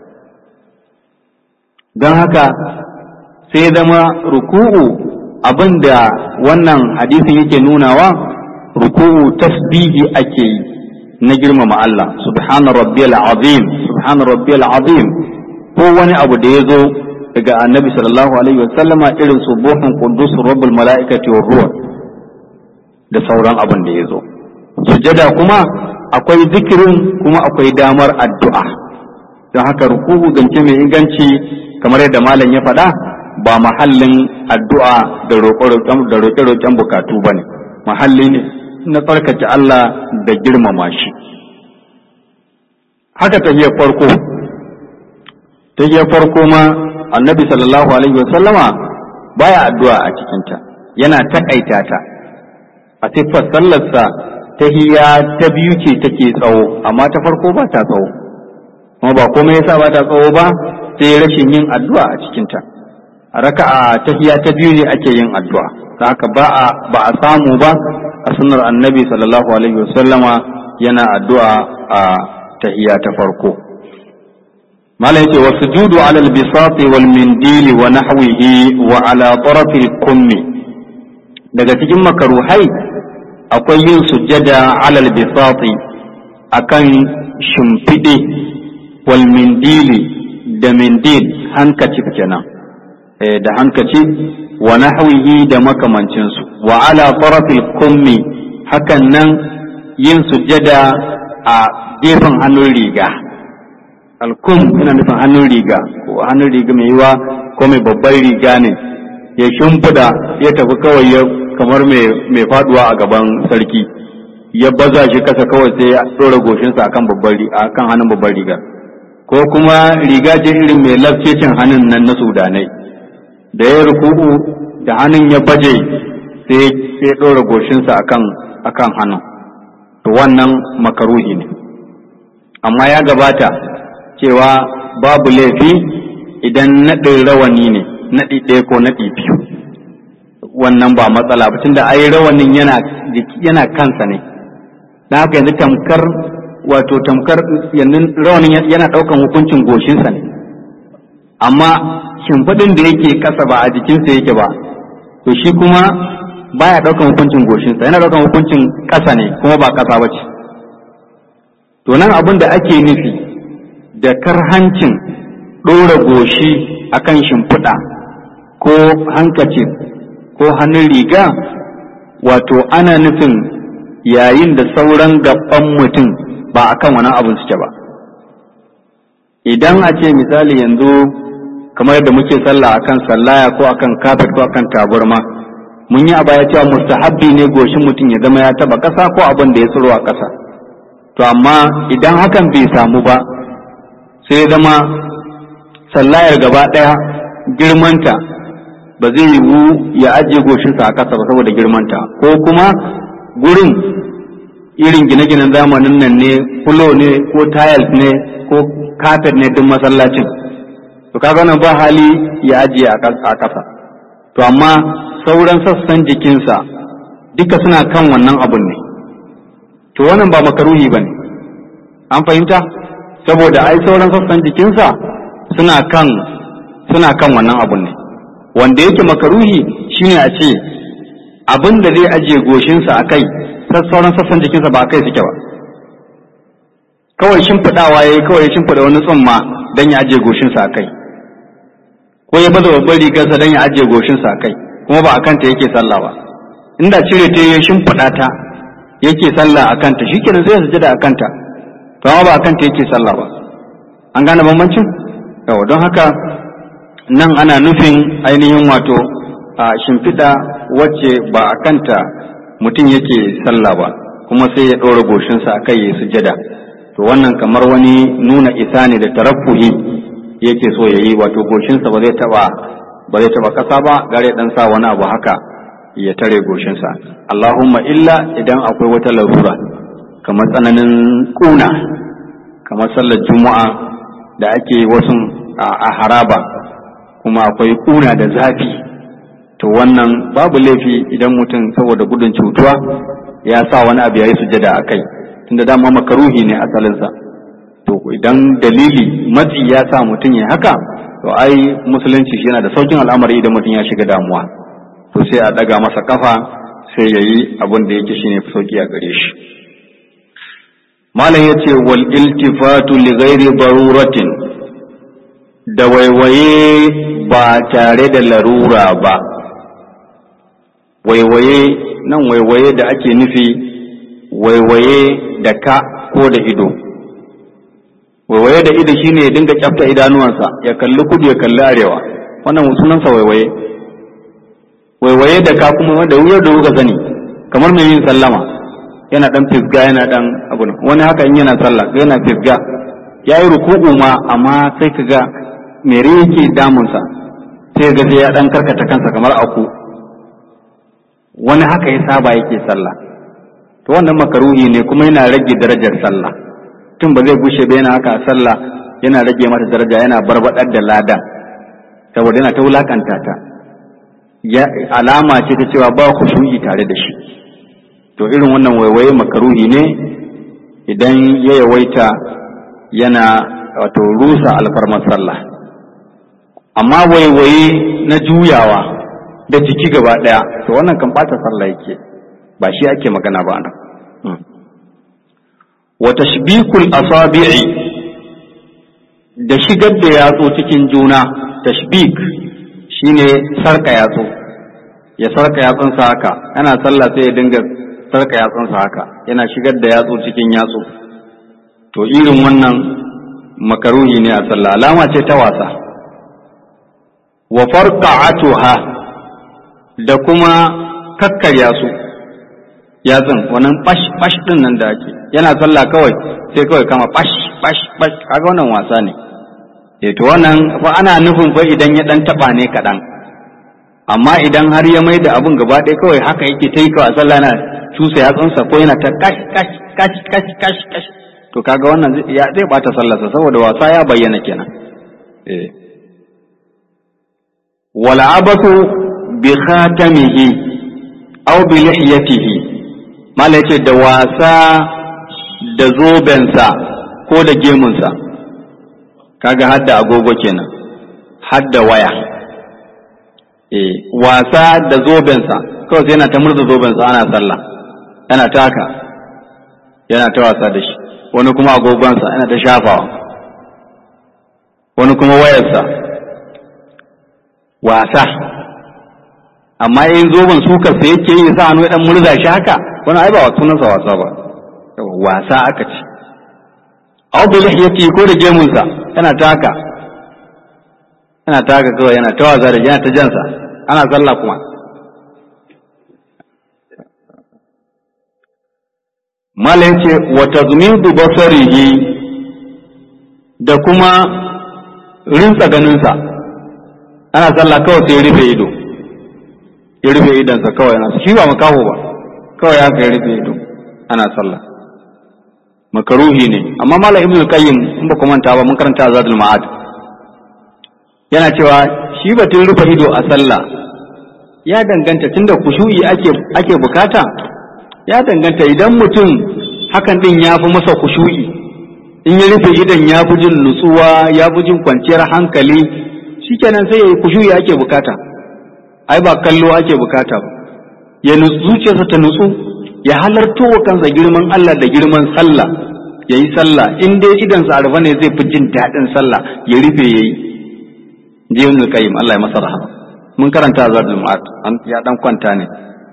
don haka sai zama ruku'u abinda wannan hadisin yake nunawa ruku'u tasbihi ake yi na girmama Allah subhana rabbiyal azim subhana rabbiyal azim ko wani abu da ya zo daga annabi sallallahu alaihi wasallama irin subuhun qudus rabbul mala'ikati war ruh da sauran abin da ya zo sujada kuma akwai zikirin kuma akwai damar addu'a don haka ruku'u zance mai inganci kamar yadda malam ya faɗa ba mahallin addu'a da roƙe-roƙen bukatu ba ne mahalli ne na tsarkace Allah da girmama shi haka tahiyar farko tahiyar farko ma annabi sallallahu alaihi wasallama baya addu'a a cikinta yana taƙaita ta a siffar sallarsa ta hiya ta biyu ce take tsawo amma ta farko ba ta tsawo kuma ba komai yasa ba ta tsawo ba sai rashin yin addu'a a cikinta a raka'a ta hiya ta biyu ne ake yin addu'a da haka ba a ba a samu ba a sunnar annabi sallallahu alaihi wasallama yana addu'a a tahiyya ta farko mala yace wa sujudu ala al-bisati wal mindili wa nahwihi wa ala tarafi al-kummi daga cikin makaruhai akwai yin sujjada ala al-bisati akan shimfiɗe wal mindili da mindil hankacif kenan da hankaci wa nahwihi da makamancinsu wa ala tarafil kummi hakan nan yin sujjada a gefen hannun riga alkum yana nufin hannun riga ko hannun riga mai yiwa ko mai babbar riga ne ya shimfida ya tafi kawai ya kamar mai faduwa a gaban sarki ya baza shi kasa kawai sai ya ɗora goshinsa akan babbar akan hannun babbar riga ko kuma riga ce irin mai lafcecin hannun nan na sudanai da ya ruku'u da hannun ya baje sai ya ɗora goshinsa akan akan hannun to wannan makaruhi ne amma ya gabata cewa babu laifi idan naɗin rawani ne naɗi ɗaya ko naɗi biyu wannan ba matsala ba tunda ai rawanin yana yana kansa ne dan haka yanzu tamkar wato tamkar yanzu rawanin yana ɗaukan hukuncin goshinsa ne amma shimfiɗin da yake ƙasa ba a jikinsa yake ba to shi kuma baya ɗaukan hukuncin goshinsa yana ɗaukan hukuncin ƙasa ne kuma ba ƙasa ba ce to nan abin da ake nufi da karhancin ɗora goshi akan shimfiɗa ko hankaci ko hannun riga wato ana nufin yayin da sauran gaban mutum ba akan wani abin suke ba idan a ce misali yanzu kamar da muke sallah akan sallaya ko akan kafet ko akan taburma mun yi a baya cewa mustahabbi ne goshin mutum ya zama ya taba ƙasa ko abin da ya tsiro a ƙasa to amma idan hakan bai samu ba sai ya zama sallayar gaba ɗaya girmanta ba zai yiwu ya ajiye goshinsa a ƙasa ba saboda girmanta ko kuma gurin irin gine-ginen zamanin nan ne fulo ne ko tiles ne ko kafet ne duk masallacin to kaga nan ba hali ya ajiye a ƙasa to amma sauran sassan jikinsa duka suna kan wannan abun ne to wannan ba makaruhi ba ne an fahimta saboda ai sauran sassan jikinsa suna kan suna kan wannan abun ne wanda yake makaruhi shine a ce abin da zai ajiye goshinsa a kai sauran sassan jikinsa ba a kai suke ba kawai shimfiɗawa ya yi kawai ya shimfiɗa wani tsumma don ya ajiye goshinsa a kai ko ya baza babbar rigarsa don ya ajiye goshinsa a kai kuma ba a kanta yake sallah ba inda cire ta ya shimfiɗa ta yake sallah a kanta shi kenan zai sujada a kanta to amma ba a kanta yake sallah ba an gane bambancin yawa don haka nan ana nufin ainihin wato a shimfiɗa wacce ba a kanta mutum yake sallah ba kuma sai ya ɗora goshinsa a kai ya sujada to wannan kamar wani nuna isa ne da tarafuhi yake so ya yi wato goshinsa ba zai taɓa ba zai taɓa ƙasa ba gare ɗan sa wani abu haka ya tare goshinsa Allahumma illa idan akwai wata larura kamar tsananin ƙuna kamar sallar juma'a da ake wasu a haraba kuma akwai ƙuna da zafi to wannan babu laifi idan mutum saboda gudun cutuwa ya sa wani abu ya yi sujada a kai tunda dama makaruhi ne asalinsa to idan dalili matsi ya sa mutum ya haka to ai musulunci shi yana da saukin al'amari idan mutum ya shiga damuwa to sai a daga masa kafa sai ya yi abin da yake shine sauki a gare shi malam ya ce wal iltifatu li ghairi daruratin da waiwaye ba tare da larura ba waiwaye nan waiwaye da ake nufi waiwaye da ka ko da ido waiwaye da ido shine ya dinga kyafta idanuwansa ya kalli kudu ya kalli arewa wannan sunansa waiwaye waiwaye da ka kuma wanda wuyar da kuka sani kamar mai yin sallama yana dan fisga yana dan abu wani haka in yana sallah yana fisga ya yi ruku'u ma amma sai ka ga mere yake damunsa sai ga sai ya dan karkata kansa kamar aku wani haka ya saba yake sallah to wannan makaruhi ne kuma yana rage darajar sallah tun ba zai gushe ba yana haka sallah yana rage mata daraja yana barbadar da ladan saboda yana ta wulakanta ta ya alama ce ta cewa ba khushu'i tare da shi to irin wannan waiwaye makaruhi ne idan ya yawaita yana wato rusa alfarmar sallah amma waiwaye na juyawa da jiki gaba ɗaya to wannan kan ɓata sallah yake ba shi ake magana ba nan wa tashbikul asabi'i da shigar da yatsu cikin juna tashbik shine sarka yatsu ya sarka yatsunsa haka yana sallah sai ya dinga sarka yatsunsa haka yana shigar da yatsu cikin yatsu to irin wannan makaruhi ne a sallah alama ce ta wasa wa farqa'atuha da kuma kakkarya su yatsun wannan bash bash din nan da ake yana sallah kawai sai kawai kama bash bash bash kaga wannan wasa ne eh to wannan fa ana nufin fa idan ya dan taba ne kadan amma idan har ya mai da abun gaba ɗaya kawai haka yake ta yi kawai sallah na cusa yatsunsa ko yana ta kash kash kash kash kash kash to kaga wannan ya zai bata sallarsa saboda wasa ya bayyana kenan eh wal abatu bi khatamihi aw bi lihiyatihi mala yace da wasa da zobensa ko da gemunsa kaga hadda agogo kenan hadda waya eh wasa da zobensa kawai sai yana ta murza zobensa ana sallah yana taka yana ta wasa da shi wani kuma agogonsa yana ta shafawa wani kuma wayarsa wasa amma in zoben suka sai yake yi sa hannu dan murza shi haka wani ai ba sunansa wasa ba wasa aka ce aw bi lihiyati ko da gemunsa yana taka yana taka kawai yana ta wasa da yana ta jansa ana sallah kuma mala yace wa tazmidu basarihi da kuma rinsa ganinsa ana sallah kawai sai rufe ido ya rufe idonsa kawai yana shi ba makaho ba kawai haka ya rufe ido ana sallah makaruhi ne amma mala ibnu qayyim in ba ku manta ba mun karanta azadul ma'ad yana cewa shi batun rufe ido a sallah ya danganta tunda kushu'i ake ake bukata ya danganta idan mutum hakan din ya fi masa kushu'i in ya rufe idon ya fi jin nutsuwa ya fi jin kwanciyar hankali shikenan sai ya yi kushu'i ake bukata ai ba kallo ake bukata ba ya zuciyarsa ta nutsu ya halarto wa kansa girman Allah da girman sallah ya yi sallah in dai idan sa arfa ne zai fi jin daɗin sallah ya rufe ya yi je yin qayyim Allah ya masa rahama mun karanta zadul ma'ad an ya dan kwanta ne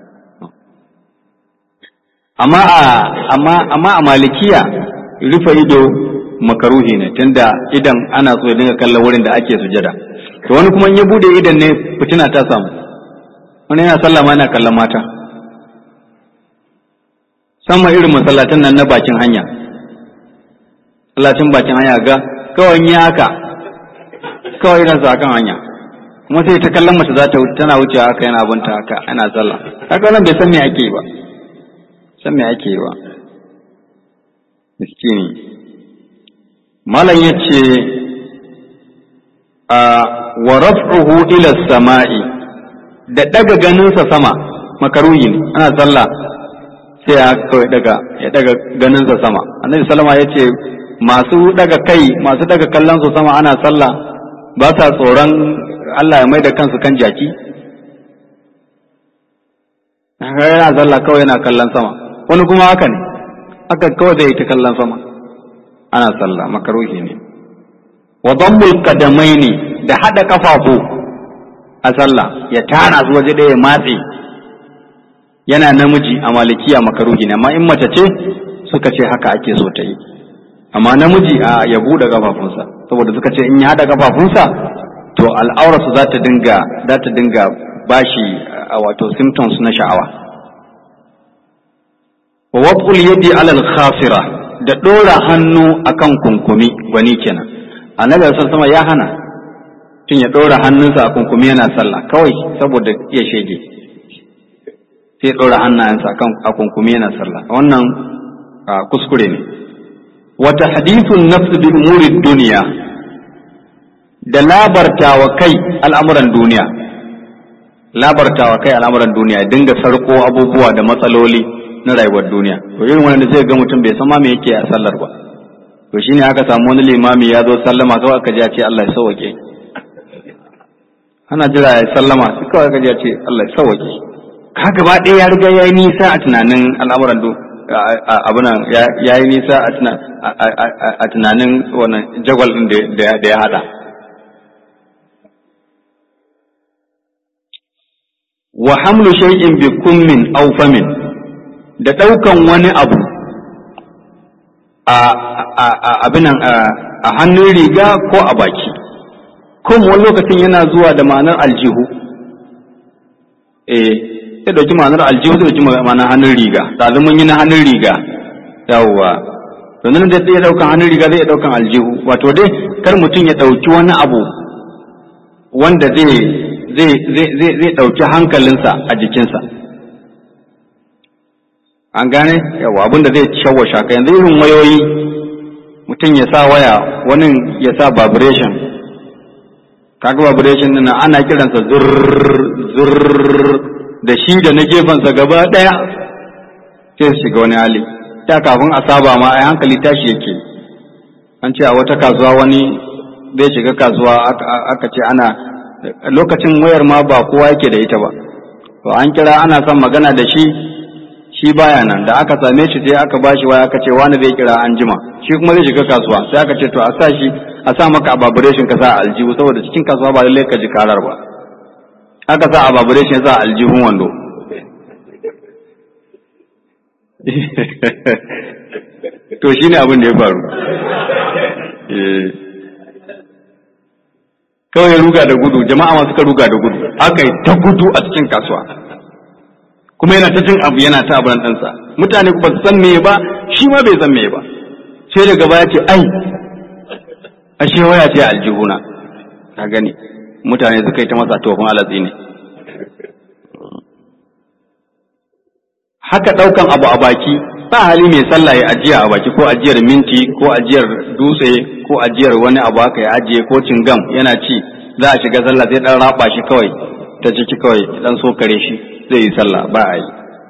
amma a amma amma a malikiya rufe ido makaruhi ne tunda idan ana so ya dinga kallon wurin da ake sujada to wani kuma in ya bude idan ne fitina ta samu wani yana sallah ma yana kallon mata sama irin masallatan nan na bakin hanya masallacin bakin hanya ga kawai ya haka kawai idan sa kan hanya kuma sai ta kallon mace za ta tana wucewa haka yana abunta haka ana sallah haka wannan bai san me ake yi ba san me ake yi ba miskini malam yace a wa raf'uhu ila samai da daga ganinsa sama makaruhi ne ana sallah sai ya kawai daga ya daga ganinsa sama annabi sallama ya ce masu daga kai masu daga kallon su sama ana sallah ba sa tsoron Allah ya mai da kansu kan jaki yana sallah kawai yana kallon sama wani kuma haka ne haka kawai zai ta kallon sama ana sallah makaruhi ne wa dammul qadamaini da hada kafafu a sallah ya tara su waje ɗaya ya matse yana namiji a malikiya makaruhi ne amma in mace ce suka ce haka ake so ta yi amma namiji a ya buɗe kafafunsa saboda suka ce in ya haɗa kafafunsa to al'aurarsu za ta dinga za ta dinga bashi a wato symptoms na sha'awa wa waqul yadi alal khafira da ɗora hannu akan kunkumi wani kenan annabi sallallahu alaihi ya hana tun ya ɗora hannunsa a kunkumi yana sallah kawai saboda iya shege sai ya ɗora hannayensa a kunkumi yana sallah wannan kuskure ne wata hadithun nafsu bi umuri duniya da labartawa kai al'amuran duniya labartawa kai al'amuran duniya dinga sarko abubuwa da matsaloli na rayuwar duniya to irin wanda zai ga mutum bai san ma me yake a sallar ba to shine aka samu wani limami ya zo sallama kawai aka ji ya ce Allah ya sauke ana jira ya sallama sai kawai aka ji ya ce Allah ya sauke ka gaba ɗaya ya riga ya yi nisa a tunanin al'amuran do abunan ya yi nisa a tunanin wannan jagwal ɗin da ya hada wa hamlu shay'in bi kummin aw famin da ɗaukan wani abu a abinan a hannun riga ko a baki kuma wani lokacin yana zuwa da ma'anar aljihu eh ya dauki ma'anar aljihu zai dauki ma'anar hannun riga ɗazu mun yi na hannun riga yawwa to nan da zai daukan hannun riga zai daukan aljihu wato dai kar mutum ya dauki wani abu wanda zai zai zai zai zai dauki hankalinsa a jikinsa an gane yawa abinda zai shawwasha ka yanzu irin wayoyi mutum ya sa waya wani ya sa vibration kaga vibration din ana kiransa zurr zurr da shi da na gefensa gaba ɗaya sai su shiga wani hali ta kafin a saba ma a hankali tashi yake an ce a wata kasuwa wani zai shiga kasuwa aka ce ana lokacin wayar ma ba kowa yake da ita ba to an kira ana son magana da shi shi baya nan da aka same shi sai aka bashi waya aka ce wani zai kira an jima shi kuma zai shiga kasuwa sai aka ce to a sa shi a sa maka a vibration ka sa aljihu saboda cikin kasuwa ba lallai ka ji karar ba aka sa a vibration sa aljihun wando to shi ne abin da ya faru kawai ruga da gudu jama'a masu ka ruga da gudu aka yi ta gudu a cikin kasuwa kuma yana ta jin abu yana ta abin ɗansa mutane ba su san meye ba shi ma bai san meye ba sai daga baya ce ai ashe waya ce aljihuna ka gani mutane suka yi ta masa tofin alatsi ne haka ɗaukan abu a baki ba hali mai sallah ya ajiya a baki ko ajiyar minti ko ajiyar dutse ko ajiyar wani abu haka ya ajiye ko cingam yana ci za a shiga sallah sai dan raba shi kawai ta ciki kawai dan sokare shi zai yi sallah ba a yi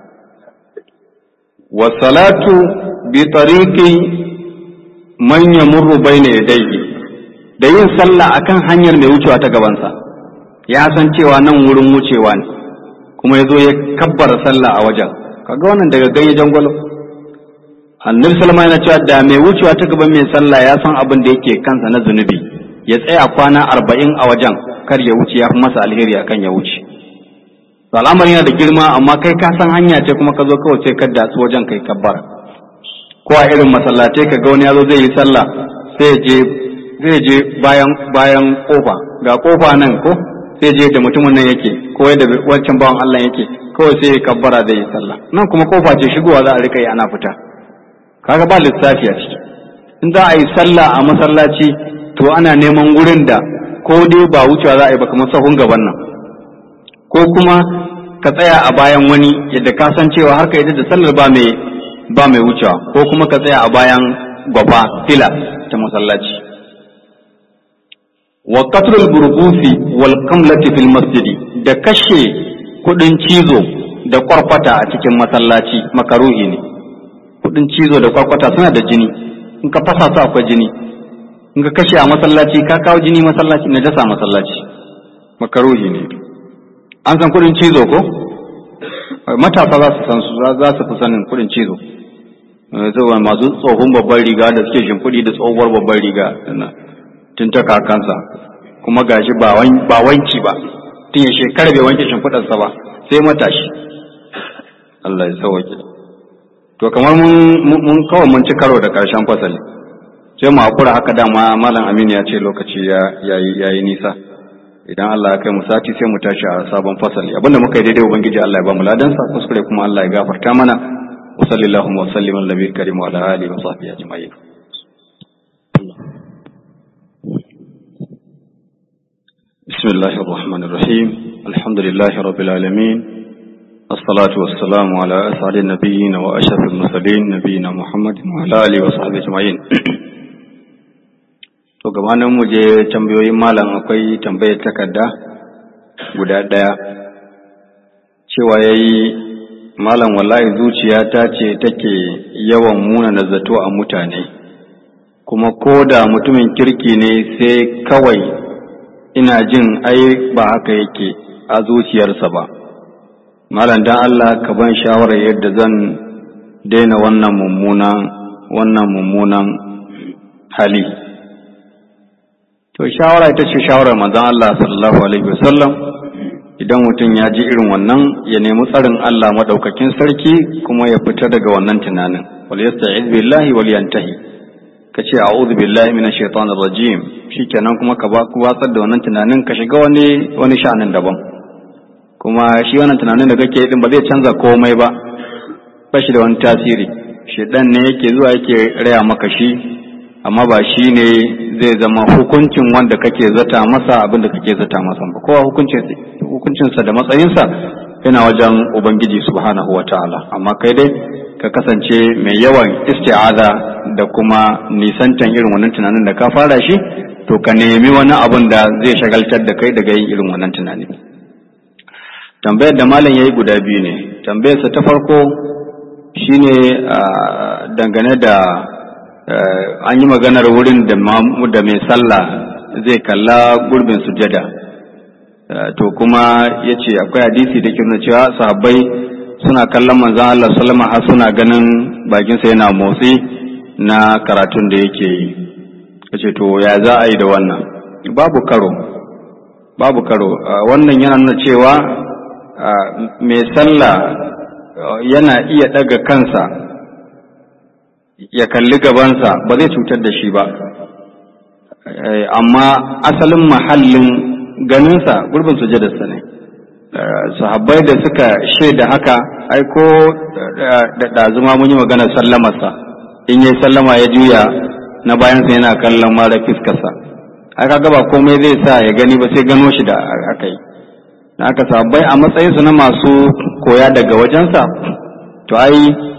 wa salatu bi tariqi man yamurru bayna yadayhi da yin sallah akan hanyar mai wucewa ta gabansa ya san cewa nan wurin wucewa ne kuma ya zo ya kabbara sallah a wajen kaga wannan daga ganye jangwalo annabi salama yana cewa da mai wucewa ta gaban mai sallah ya san abin da yake kansa na zunubi ya tsaya kwana arba'in a wajen kar ya wuce ya fi masa alheri akan ya wuce to al'amari yana da girma amma kai ka san hanya ce kuma ka zo kawai sai ka datsu wajen kai kabbara ko a irin masallatai ka ga wani ya zo zai yi sallah sai ya je zai je bayan bayan kofa ga kofa nan ko sai je da mutumin nan yake ko yadda wancan bawan Allah yake kawai sai ya kabbara zai yi sallah nan kuma kofa ce shigowa za a rika yi ana fita kaga ba lissafi a ciki in za a yi sallah a masallaci to ana neman wurin da ko dai ba wucewa za a yi ba kamar sahun gaban nan ko kuma ka tsaya a bayan wani yadda ka san cewa har ka yadda da sallar ba mai ba mai wucewa ko kuma ka tsaya a bayan gwafa fila ta masallaci wa qatlul burbusi wal qamlati fil masjidi da kashe kudin cizo da kwarkwata a cikin masallaci makaruhi ne kudin cizo da kwarkwata suna da jini in ka fasa su akwai jini in ka kashe a masallaci ka kawo jini masallaci na jasa masallaci makaruhi ne an san kudin cizo ko matasa za su san su za su fi sanin kudin cizo zuwa masu tsohon babban riga da suke shimfiɗi da tsohuwar babban riga tun ta kakansa kuma gashi ba wanki ba tun ya shekara bai wanke shimfiɗarsa ba sai matashi Allah ya sauke to kamar mun kawai mun ci karo da ƙarshen fasali sai mu hakura haka dama malam Aminu ya ce lokaci ya yi nisa idan Allah ya kai mu sati sai mu tashi a sabon fasali abinda muka yi daidai ubangiji Allah ya ba mu ladansa kuskure kuma Allah ya gafarta mana wa sallallahu wa sallim ala nabiyil karim wa ala alihi wa sahbihi ajma'in بسم الله الرحمن الرحيم الحمد لله رب العالمين الصلاة والسلام على أسعد النبيين وأشرف المرسلين نبينا محمد وعلى آله وصحبه أجمعين to gabanin mu je tambayoyin malam akwai tambayar takarda guda ɗaya cewa ya yi malam wallahi zuciyata ce take yawan muna na zato a mutane kuma ko da mutumin kirki ne sai kawai ina jin ai ba haka yake a zuciyarsa ba malam dan Allah ka ban shawarar yadda zan daina wannan mummunan wannan mummunan hali to shawara ita ce shawarar manzon Allah sallallahu alaihi wasallam idan mutum ya ji irin wannan ya nemi tsarin Allah madaukakin sarki kuma ya fita daga wannan tunanin wal yasta'iz billahi wal yantahi kace a'udhu billahi minash shaitanir rajim shikenan kuma ka ba ku watsar da wannan tunanin ka shiga wani wani sha'anin daban kuma shi wannan tunanin da kake din ba zai canza komai ba ba shi da wani tasiri shedan ne yake zuwa yake raya maka shi amma ba shi ne zai zama hukuncin wanda kake zata masa abin da kake zata masa ba kowa hukuncinsa da matsayinsa yana wajen ubangiji subhanahu wataala amma kai dai ka kasance mai yawan isti'aza da kuma nisantan irin wannan tunanin da ka fara shi to ka nemi wani abun da zai shagaltar da kai daga yin irin wannan tunani tambayar da malam yayi guda biyu ne tambayarsa ta farko shine dangane da an yi maganar wurin da mai sallah zai kalla gurbin sujada to kuma ya ce akwai hadisi da ke nuna cewa sahabbai suna kallon manzan Allah sallama har suna ganin bakinsa yana motsi na karatun da yake yi ya ce to ya za a yi da wannan babu karo babu karo wannan yana nuna cewa mai sallah yana iya ɗaga kansa ya kalli gabansa ba zai cutar da shi ba amma asalin mahallin ganinsa gurbin sujadarsa ne sahabbai da suka shaida haka ai ko da ɗazuma mun yi maganar sallamarsa in yi sallama ya juya na bayansa yana kallon mara fiskarsa aka gaba komai zai sa ya gani ba sai gano shi da aka yi aka sahabbai a matsayinsu na masu koya daga wajensa to ai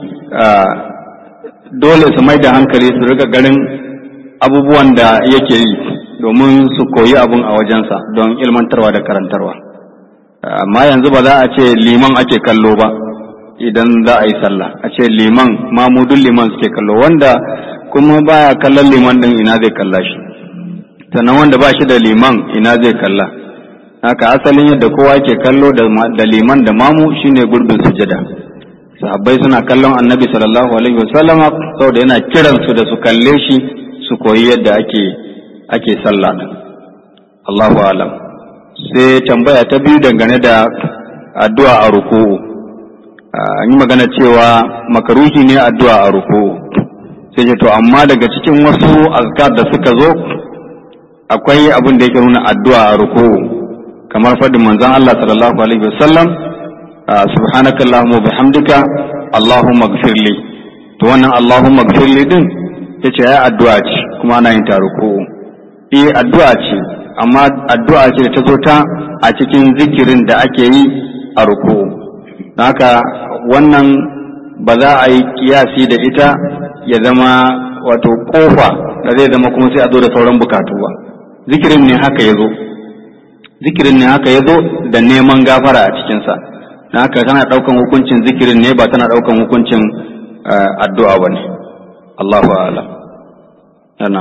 dole su mai da hankali su riga garin abubuwan da yake yi domin su koyi abun a wajensa don ilmantarwa da karantarwa amma yanzu ba za a ce liman ake kallo ba idan za a yi sallah a ce liman mamudun liman suke kallo wanda kuma baya kallon liman din ina zai kalla shi sannan wanda ba shi da liman ina zai kalla haka asalin yadda kowa ke kallo da liman da mamu shine gurbin sujada sahabbai suna kallon annabi sallallahu alaihi wasallam saboda yana kiran su da su kalle shi su koyi yadda ake ake sallah Allahu alam sai tambaya ta biyu dangane da addu'a a ruku'u an yi magana cewa makaruhi ne addu'a a ruku'u sai ce to amma daga cikin wasu azkar da suka zo akwai abin da yake nuna addu'a a ruku'u kamar faɗin manzon Allah sallallahu alaihi wasallam subhanaka allahumma bihamdika allahumma ighfirli to wannan allahumma ighfirli din yace ai addu'a ce kuma ana yin ta ruku'u eh addu'a ce amma addu'a ce da ta zo ta a cikin zikirin da ake yi a ruku'u haka wannan ba za a yi kiyasi da ita ya zama wato kofa da zai zama kuma sai a zo da sauran bukatu ba zikirin ne haka ya zo zikirin ne haka ya zo da neman gafara a cikinsa na haka tana ɗaukan hukuncin zikirin ne ba tana ɗaukan hukuncin addu'a ba ne Allahu a'lam yana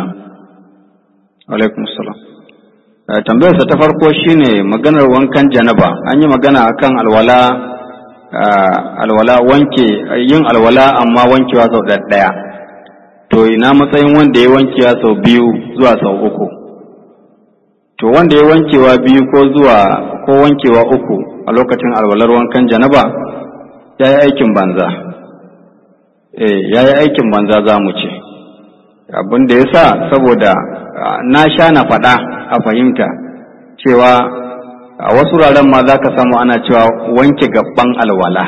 alaikum salam tambayarsa ta farko shine maganar wankan janaba an yi magana akan alwala alwala wanke yin alwala amma wankewa sau ɗaya to ina matsayin wanda ya wankewa sau biyu zuwa sau uku to wanda ya wankewa biyu ko zuwa ko wankewa uku a lokacin alwalar wankan janaba ya yi aikin banza eh ya yi aikin banza za mu ce abin da ya sa saboda na sha na faɗa a fahimta cewa a wasu wuraren ma za ka samu ana cewa wanke gaban alwala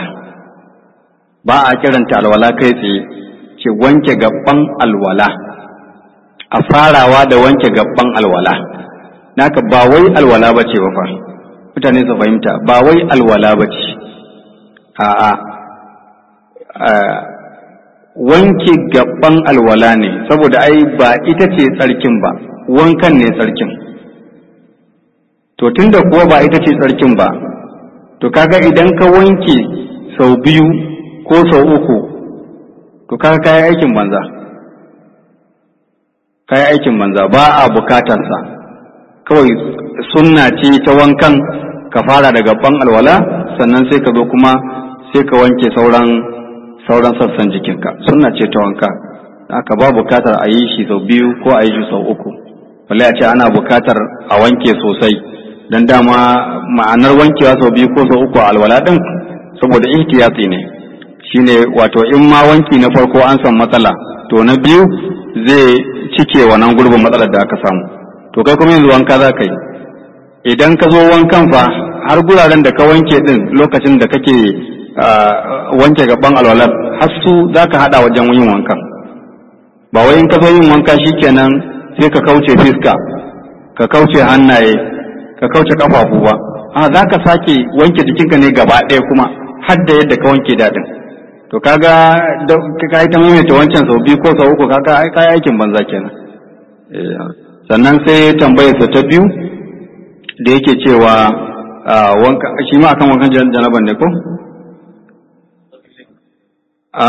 ba a kiranta alwala kai tsaye ce wanke gaban alwala a farawa da wanke gaban alwala naka ba wai alwala ba ce ba fa mutane su fahimta ba wai alwala ba ce a'a wanke gaban alwala ne saboda ai ba ita ce tsarkin ba wankan ne tsarkin to tunda kuwa ba ita ce tsarkin ba to kaga idan ka wanke sau biyu ko sau uku to kaga kayi aikin banza kayi aikin banza ba a bukatarsa kawai sunna ce ta wankan ka fara daga ban alwala sannan sai ka zo kuma sai ka wanke sauran sauran sassan jikinka sunna ce ta wanka haka ba bukatar a yi shi sau biyu ko a yi shi sau uku balle a ce ana bukatar a wanke sosai don dama ma'anar wankewa sau biyu ko sau uku a alwala din saboda ihtiyati ne shine wato in ma wanki na farko an san matsala to na biyu zai cike wannan gurbin matsalar da aka samu to kai kuma yanzu wanka za ka yi idan ka zo wankan fa har guraren da ka wanke din lokacin da kake wanke gaban alwalar har su za ka haɗa wajen yin wankan ba wai in ka zo yin wanka shikenan sai ka kauce fiska ka kauce hannaye ka kauce kafafu ba a za ka sake wanke jikinka ne gaba ɗaya kuma har da yadda ka wanke daɗin to kaga ka yi ta maimaita wancan sau biyu ko sau uku kaga ai kai aikin banza kenan sannan sai tambayarsa ta biyu da yake cewa wanka shi ma akan wankan janaban ne ko a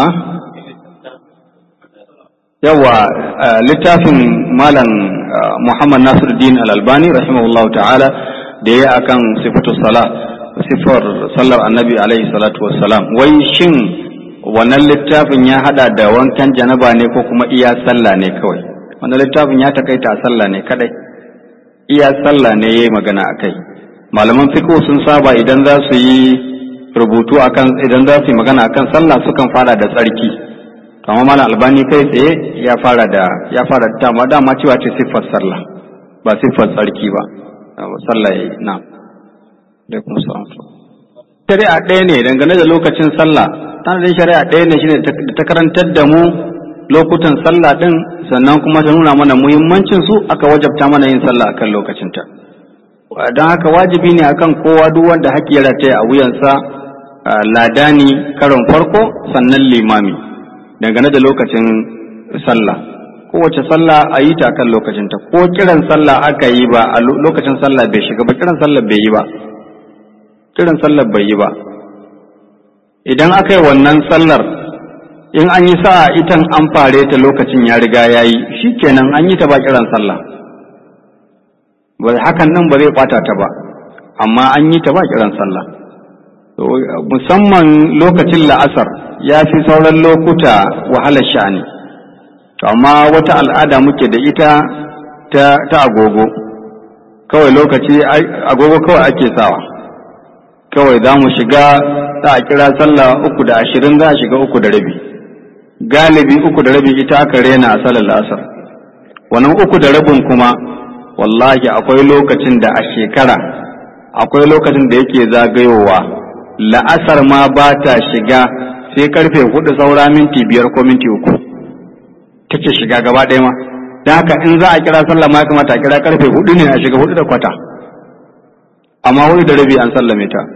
yawa littafin malam Muhammad Nasiruddin Al-Albani rahimahullahu ta'ala da ya akan sifatu sala sifar sallar annabi alaihi salatu wassalam wai shin wannan littafin ya hada da wankan janaba ne ko kuma iya sallah ne kawai wannan littafin ya takaita a sallah ne kadai iya sallah ne yayi magana akai malaman fiqh sun saba idan za su yi rubutu akan idan za su yi magana akan sallah sukan fara da tsarki to amma malam albani kai tsaye ya fara da ya fara dama dama cewa ce siffar sallah ba siffar tsarki ba sallah yayi na da kuma shari'a ɗaya ne dangane da lokacin sallah tana da shari'a ɗaya ne shine ta karantar da mu lokutan sallah din sannan kuma ta nuna mana muhimmancin su aka wajabta mana yin sallah akan lokacinta don haka wajibi ne akan kowa duk wanda haƙƙi ya rataya a wuyansa ladani karon farko sannan limami dangane da lokacin sallah kowace sallah a yi ta kan lokacinta ko kiran sallah aka yi ba a lokacin sallah bai shiga ba kiran sallah bai yi ba kiran sallah bai yi ba idan aka yi wannan sallar in an yi sa'a itan an fare ta lokacin ya riga ya yi shi kenan an yi ta ba kiran sallah ba hakan nan ba zai kwata ta ba amma an yi ta ba kiran sallah musamman lokacin la'asar ya fi sauran lokuta wahalar sha'ani amma wata al'ada muke da ita ta agogo kawai lokaci agogo kawai ake sawa kawai za mu shiga za a kira sallah uku da ashirin za a shiga uku da rabi galibi uku da rabi ita aka rena a salar la'asar wannan uku da rabin kuma wallahi akwai lokacin da a shekara akwai lokacin da yake zagayowa la'asar ma ba ta shiga sai karfe hudu saura minti biyar ko minti uku take shiga gaba ɗaya ma don haka in za a kira sallah ma ya kamata a kira karfe hudu ne a shiga hudu da kwata amma hudu da rabi an sallame ta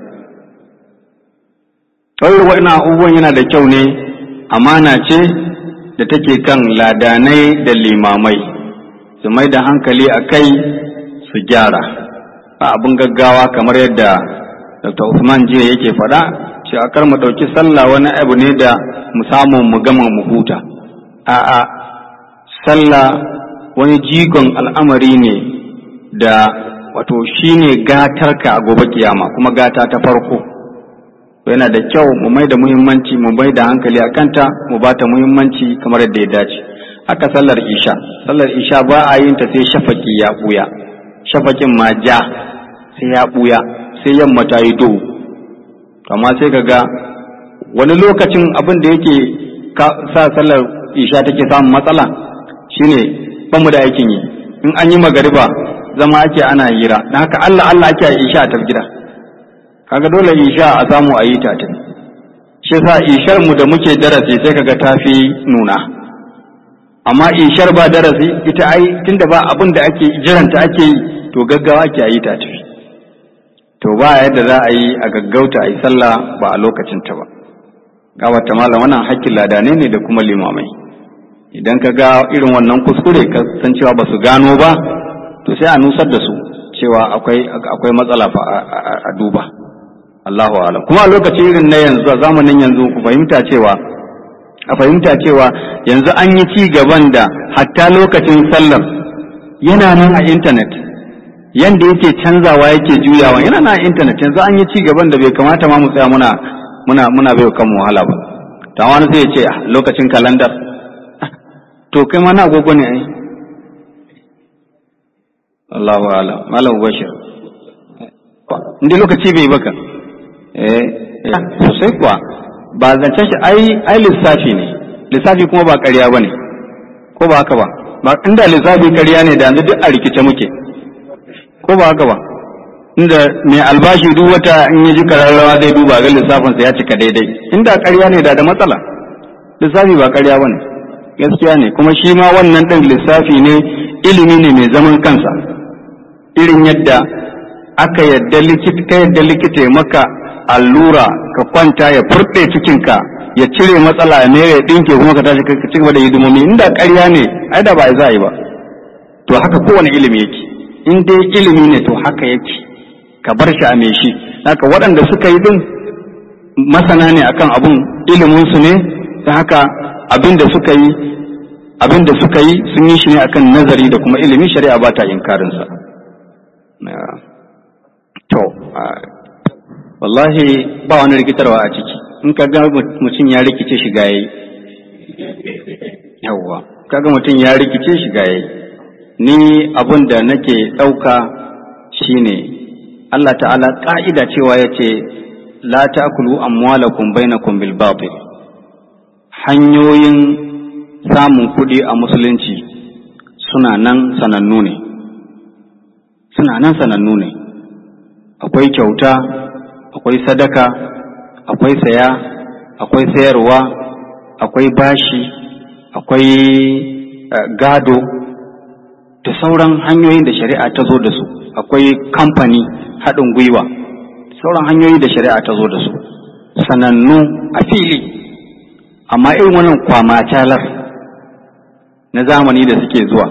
ɗaure wa'ina abubuwan yana da kyau ne amana ce da take kan ladanai da limamai su mai da hankali a kai su gyara ba abin gaggawa kamar yadda dr usman jiya yake faɗa cewa kar mu ɗauki sallah wani abu ne da mu samu mu gama mu huta a'a sallah wani jigon al'amari ne da wato shine gatarka a gobe kiyama kuma gata ta farko yana da kyau mu mai da muhimmanci mu mai da hankali a kanta mu ba ta muhimmanci kamar yadda ya dace haka sallar isha sallar isha ba a yin ta sai shafaki ya buya shafakin ma ja sai ya buya sai yamma ta yi duhu amma sai ka ga wani lokacin abin da yake sa sallar isha take samun matsala shine ban mu da aikin yi in an yi magariba zama ake ana hira dan haka Allah Allah ake a isha ta gida kaga dole isha a samu a yi ta ta shi yasa ishar mu da muke darasi sai kaga tafi nuna amma ishar ba darasi ita ai tunda ba abin da ake jiranta ake yi to gaggawa ake yi ta tafi to ba yadda za a yi a gaggauta a yi sallah ba a lokacin ta ba gawata malam wannan hakkin ladane ne da kuma limamai idan ka ga irin wannan kuskure ka san cewa ba su gano ba to sai a nusar da su cewa akwai akwai matsala fa a duba a Allahu alam kuma a lokaci irin na yanzu a zamanin yanzu ku fahimta cewa a fahimta cewa yanzu an yi ci gaban da hatta lokacin sallar yana nan a intanet yanda yake canzawa yake juyawa yana nan a intanet yanzu an yi ci gaban da bai kamata ma mu tsaya muna muna muna bai kanmu wahala ba ta wani sai ya ce lokacin kalandar to kai ma na agogo ne ai Allahu a'lam malam bashir inda lokaci bai baka eh sosai kuwa ba zancen shi ai ai lissafi ne lissafi kuma ba ƙarya bane ko ba haka ba ba inda lissafi ƙarya ne da yanzu duk a rikice muke ko ba haka ba inda mai albashi duk wata in ya ji kararrawa zai duba ga lissafinsa ya cika daidai inda ƙarya ne da da matsala lissafi ba ƙarya bane gaskiya ne kuma shi ma wannan ɗin lissafi ne ilimi ne mai zaman kansa irin yadda aka yadda likita ka yadda likita ya maka allura ka kwanta ya furɗe cikinka ya cire matsala ne ya ɗinke kuma ka tashi ka ci gaba da hidimomi inda ƙarya ne ai da ba za a yi ba to haka kowane ilimi yake in dai ilimi ne to haka yake ka bar shi a me shi haka waɗanda suka yi din masana ne akan abun ilimin su ne ta haka abin da suka yi abin da suka yi sun yi shi ne akan nazari da kuma ilimi shari'a ba ta inkarin sa to wallahi ba wani rikitarwa a ciki in ka ga mutum ya rikice shiga yayi yawwa kaga mutum ya rikice shiga yayi ni abun da nake ɗauka shine Allah ta'ala ƙa'ida cewa ya ce la ta'kulu amwalakum bainakum bil batil hanyoyin samun kuɗi a musulunci suna nan sanannu ne suna nan sanannu ne akwai kyauta akwai sadaka akwai saya akwai sayarwa akwai bashi akwai uh, gado da sauran hanyoyin da shari'a ta zo da su akwai kamfani haɗin gwiwa sauran hanyoyi da shari'a ta zo da su sanannu a fili amma irin wannan kwamacalar na zamani da suke zuwa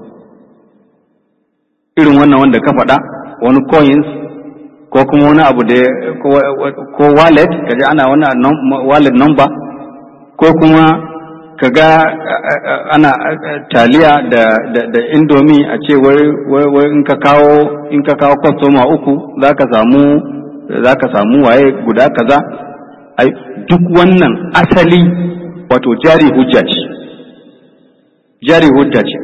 irin wannan wanda ka faɗa wani coins ko kuma wani abu da ko wallet kaji ana wani wallet number ko kuma kaga ana taliya da da da indomi a ce wai wai in ka kawo in ka kawo kwastoma uku zaka samu zaka samu waye guda kaza ai duk wannan asali wato jari hujja ce jari hujja ce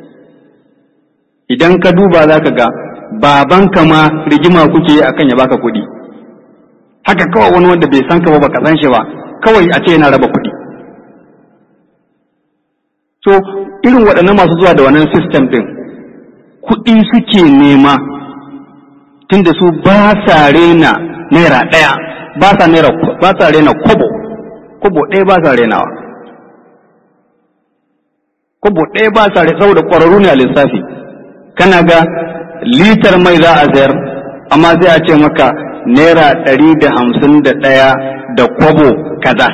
idan ka duba zaka ga babanka ma rigima kuke yi akan ya baka kuɗi haka kawai wani wanda bai san ka ba baka san shi ba kawai a ce yana raba kuɗi so irin waɗannan masu zuwa da wannan system ɗin kuɗi suke nema tunda su ba sa rena naira ɗaya ba sa naira ba sa rena kobo kobo ɗaya ba sa renawa kobo ɗaya ba sa rena saboda ƙwararru ne a lissafi kana ga litar mai za a sayar amma sai a ce maka naira ɗari da hamsin da ɗaya da kwabo kaza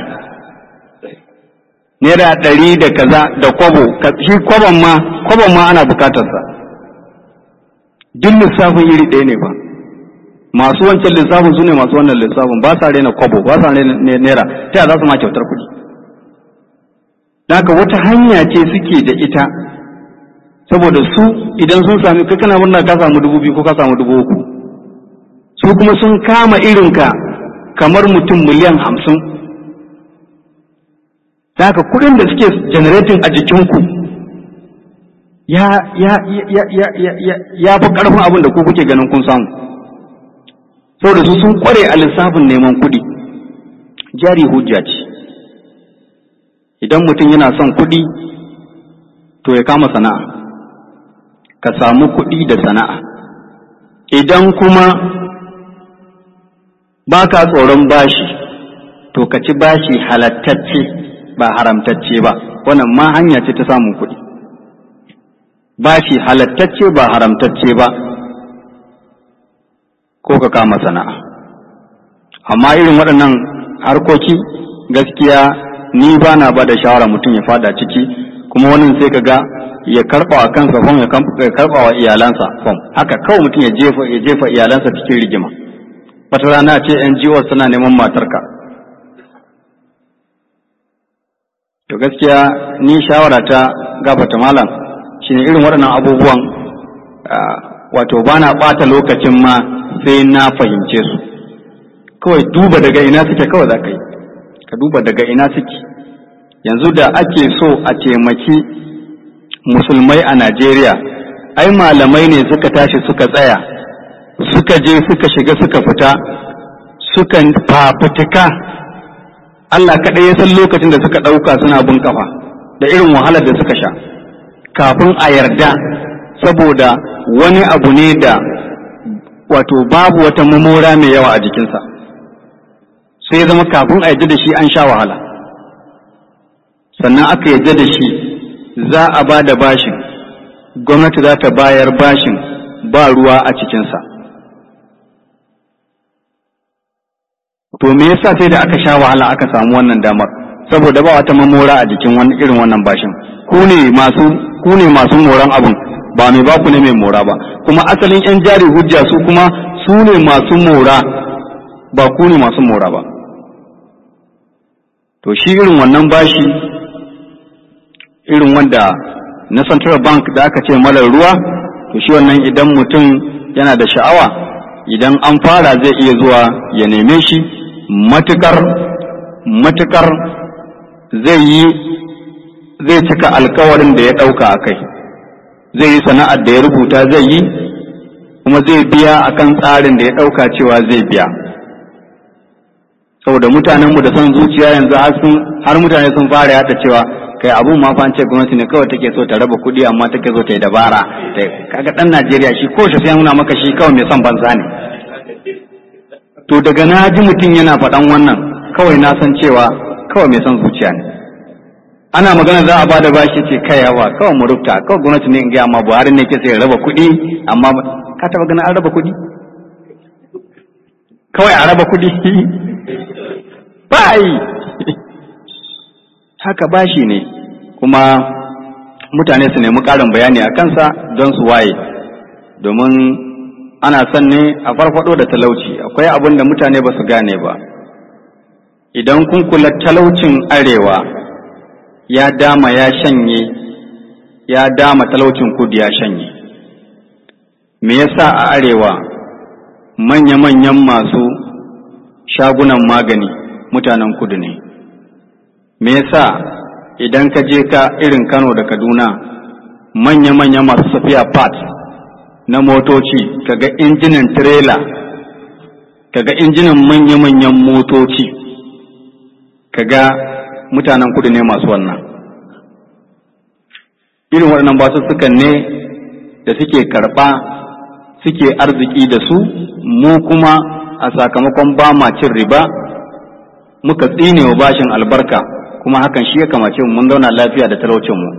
naira ɗari da kaza da kwabo shi kwabon ma kwabon ma ana bukatarsa duk lissafin iri ɗaya ne ba masu wancan lissafin su ne masu wannan lissafin ba sa rena kwabo ba sa rena naira ta za su ma kyautar kuɗi haka wata hanya ce suke da ita saboda su idan sun sami kai kana murna ka samu dubu biyu ko ka samu dubu uku su kuma sun kama irinka kamar mutum miliyan hamsin da haka kuɗin da suke generating a jikinku ya ya ya ya ya ya ya fi ƙarfin abin da ku kuke ganin kun samu saboda su sun kware a lissafin neman kuɗi jari hujja ce idan mutum yana son kuɗi to ya kama sana'a ka samu kuɗi da sana'a idan kuma ba ka tsoron bashi to ka ci bashi halattacce ba haramtacce ba wannan ma hanya ce ta samun kuɗi bashi halattacce ba haramtacce ba ko ka kama sana'a amma irin waɗannan harkoki gaskiya ni ba na ba da shawara mutum ya fada ciki kuma wannan sai ka ga ya karɓa wa kansa fom ya karɓa wa iyalansa fom haka kawai mutum ya jefa ya jefa iyalansa cikin rigima wata rana ce NGO suna neman matarka to gaskiya ni shawara ta gabata malam shine irin waɗannan abubuwan wato ba na ɓata lokacin ma sai na fahimce su kawai duba daga ina suke kawai za ka yi ka duba daga ina suke yanzu da ake so a taimaki musulmai a Najeriya ai malamai ne suka tashi suka tsaya suka je suka shiga suka fita suka fafutuka Allah kaɗai ya san lokacin da suka ɗauka suna bin kafa da irin wahalar da suka sha kafin a yarda saboda wani abu ne da wato babu wata mamora mai yawa a jikinsa sai ya zama kafin a yarda da shi an sha wahala sannan aka yarda da shi za a ba da bashin gwamnati za ta bayar bashin ba ruwa a cikinsa to me yasa sai da aka sha wahala aka samu wannan damar saboda ba wata mamora a jikin wani irin wannan bashin ku ne masu ku ne masu moran abun ba mai baku ne mai mora ba kuma asalin yan jari hujja su kuma su ne masu mora ba ku ne masu mora ba to shi irin wannan bashi irin wanda na central bank da aka ce malar ruwa to shi wannan idan mutum yana da sha'awa idan an fara zai iya zuwa ya neme shi matukar matukar zai yi zai cika alkawarin da ya ɗauka a kai zai yi sana'ar da ya rubuta zai yi kuma zai biya akan tsarin da ya ɗauka cewa zai biya saboda mutanenmu da son zuciya yanzu har mutane sun fara yada cewa kai abun ma fa ce gwamnati ne kawai take so ta raba kuɗi amma take so ta yi dabara kaga ɗan Najeriya shi ko shi sai nuna maka shi kawai mai son banza ne to daga na ji mutum yana faɗan wannan kawai na san cewa kawai mai son zuciya ne ana magana za a bada bashi ce kai yawa kawai mu rubuta kawai gwamnati ne in ga amma Buhari ne ke sai raba kuɗi amma ka taba ganin an raba kuɗi kawai a raba kuɗi bai haka bashi ne kuma mutane su nemi ƙarin bayani a kansa don su waye domin ana son ne a farfado da talauci akwai abin da mutane ba su gane ba idan kun kula talaucin arewa ya dama ya shanye ya dama talaucin kudu ya shanye me yasa a arewa manya-manyan masu shagunan magani mutanen kudu ne me yasa idan ka je ka irin kano da kaduna manya-manya masu safiya parts na motoci kaga injinan tirela kaga injinan manya-manyan motoci kaga mutanen kudu ne masu wannan irin waɗannan basussukan ne da suke karɓa suke arziki da su mu kuma a sakamakon ba ma cin riba muka tsine wa bashin albarka kuma hakan shi ya kamace mu mun zauna lafiya da talaucin mu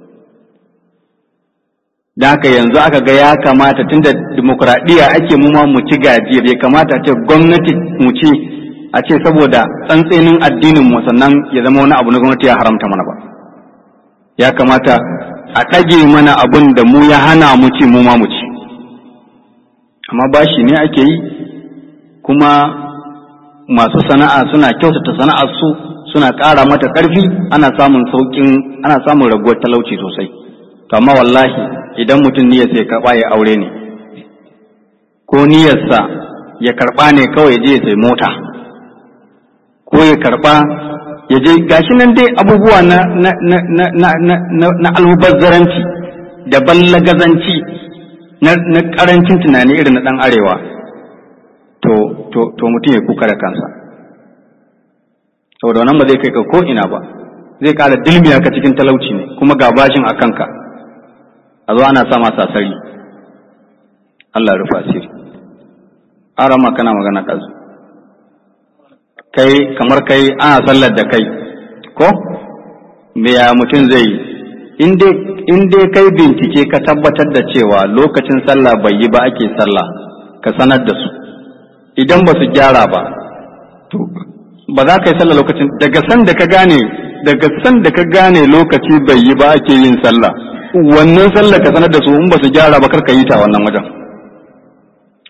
da haka yanzu aka ga ya kamata tunda dimokuraɗiyya ake mu ma mu ci gajiya bai kamata ce gwamnati mu ci a ce saboda tsantsenin addinin mu sannan ya zama wani abu na gwamnati ya haramta mana ba ya kamata a ɗage mana abun da mu ya hana mu ci mu ma mu ci amma bashi ne ake yi kuma masu sana'a suna kyautata sana'ar su suna ƙara mata ƙarfi ana samun sauƙin ana samun raguwar talauci sosai to amma wallahi idan mutum niyyar sai karɓa ya aure ne ko niyyarsa ya karɓa ne kawai ya je ya sai mota ko ya karɓa ya je gashi nan dai abubuwa na na na na na na na almubazzaranci da ballagazanci na na karancin tunani irin na dan arewa to to to mutum ya kuka da kansa saboda wannan ba zai kai ka ko ina ba zai kara dilmiya ka cikin talauci ne kuma ga bashin a kanka a zo ana sama sasari Allah ya rufa asiri arama kana magana kazu kai kamar kai ana sallar da kai ko me ya mutum zai yi in dai kai bincike ka tabbatar da cewa lokacin sallah bai yi ba ake sallah ka sanar da su idan ba su gyara ba to ba za ka yi sallah lokacin daga san da ka gane daga san da ka gane lokaci bai yi ba ake yin sallah wannan sallah ka sanar da su in ba su gyara ba kar ka yi ta wannan wajen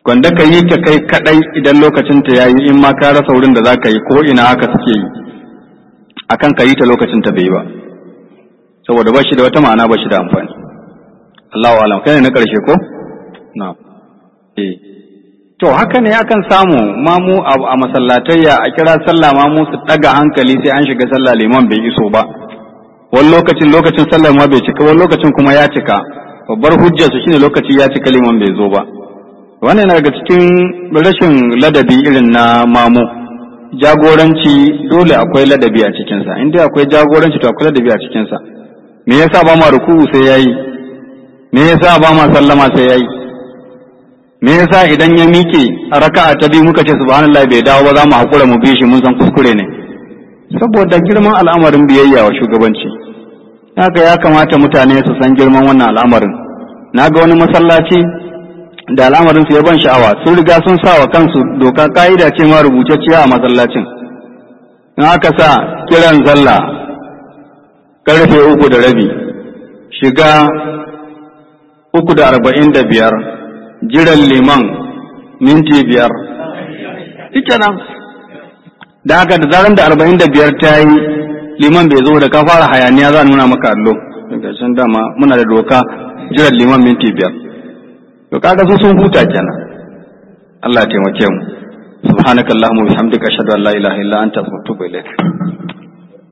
gwanda ka yi ta kai kadai idan lokacin ta yayi in ma ka rasa wurin da za ka yi ko ina haka suke yi akan ka yi ta lokacin ta bai ba saboda ba shi da wata ma'ana ba shi da amfani Allahu alam kai ne na karshe ko na eh to haka ne akan samu mamu a masallatayya a kira sallah mamu su daga hankali sai an shiga sallah liman bai iso ba wani lokacin lokacin sallar ma bai cika wani lokacin kuma ya cika babbar hujjar su shine lokaci ya cika liman bai zo ba wannan yana daga cikin rashin ladabi irin na mamu jagoranci dole akwai ladabi a cikinsa in dai akwai jagoranci to akwai ladabi a cikinsa me yasa ba ma ruku'u sai yayi me yasa ba ma sallama sai yayi me yasa idan ya mike a raka'a ta biyu muka ce subhanallahi bai dawo ba za mu hakura mu bi shi mun san kuskure ne saboda girman al'amarin biyayya wa shugabanci haka ya kamata mutane su san girman wannan al'amarin na ga wani masallaci da al'amarin su ya ban sha'awa sun riga sun sa wa kansu doka ka'ida ce ma rubutacciya a masallacin in aka sa kiran sallah karfe uku da rabi shiga uku da arba'in da biyar jiran liman minti biyar nan da haka da zaran da arba'in da biyar ta yi liman bai zo da ka fara hayaniya za a nuna maka allo daga can dama muna da doka jiran liman minti biyar to kaga su sun huta kenan Allah ya taimake mu subhanakallahumma bihamdika ashhadu an la ilaha illa anta astaghfiruka wa atubu ilaik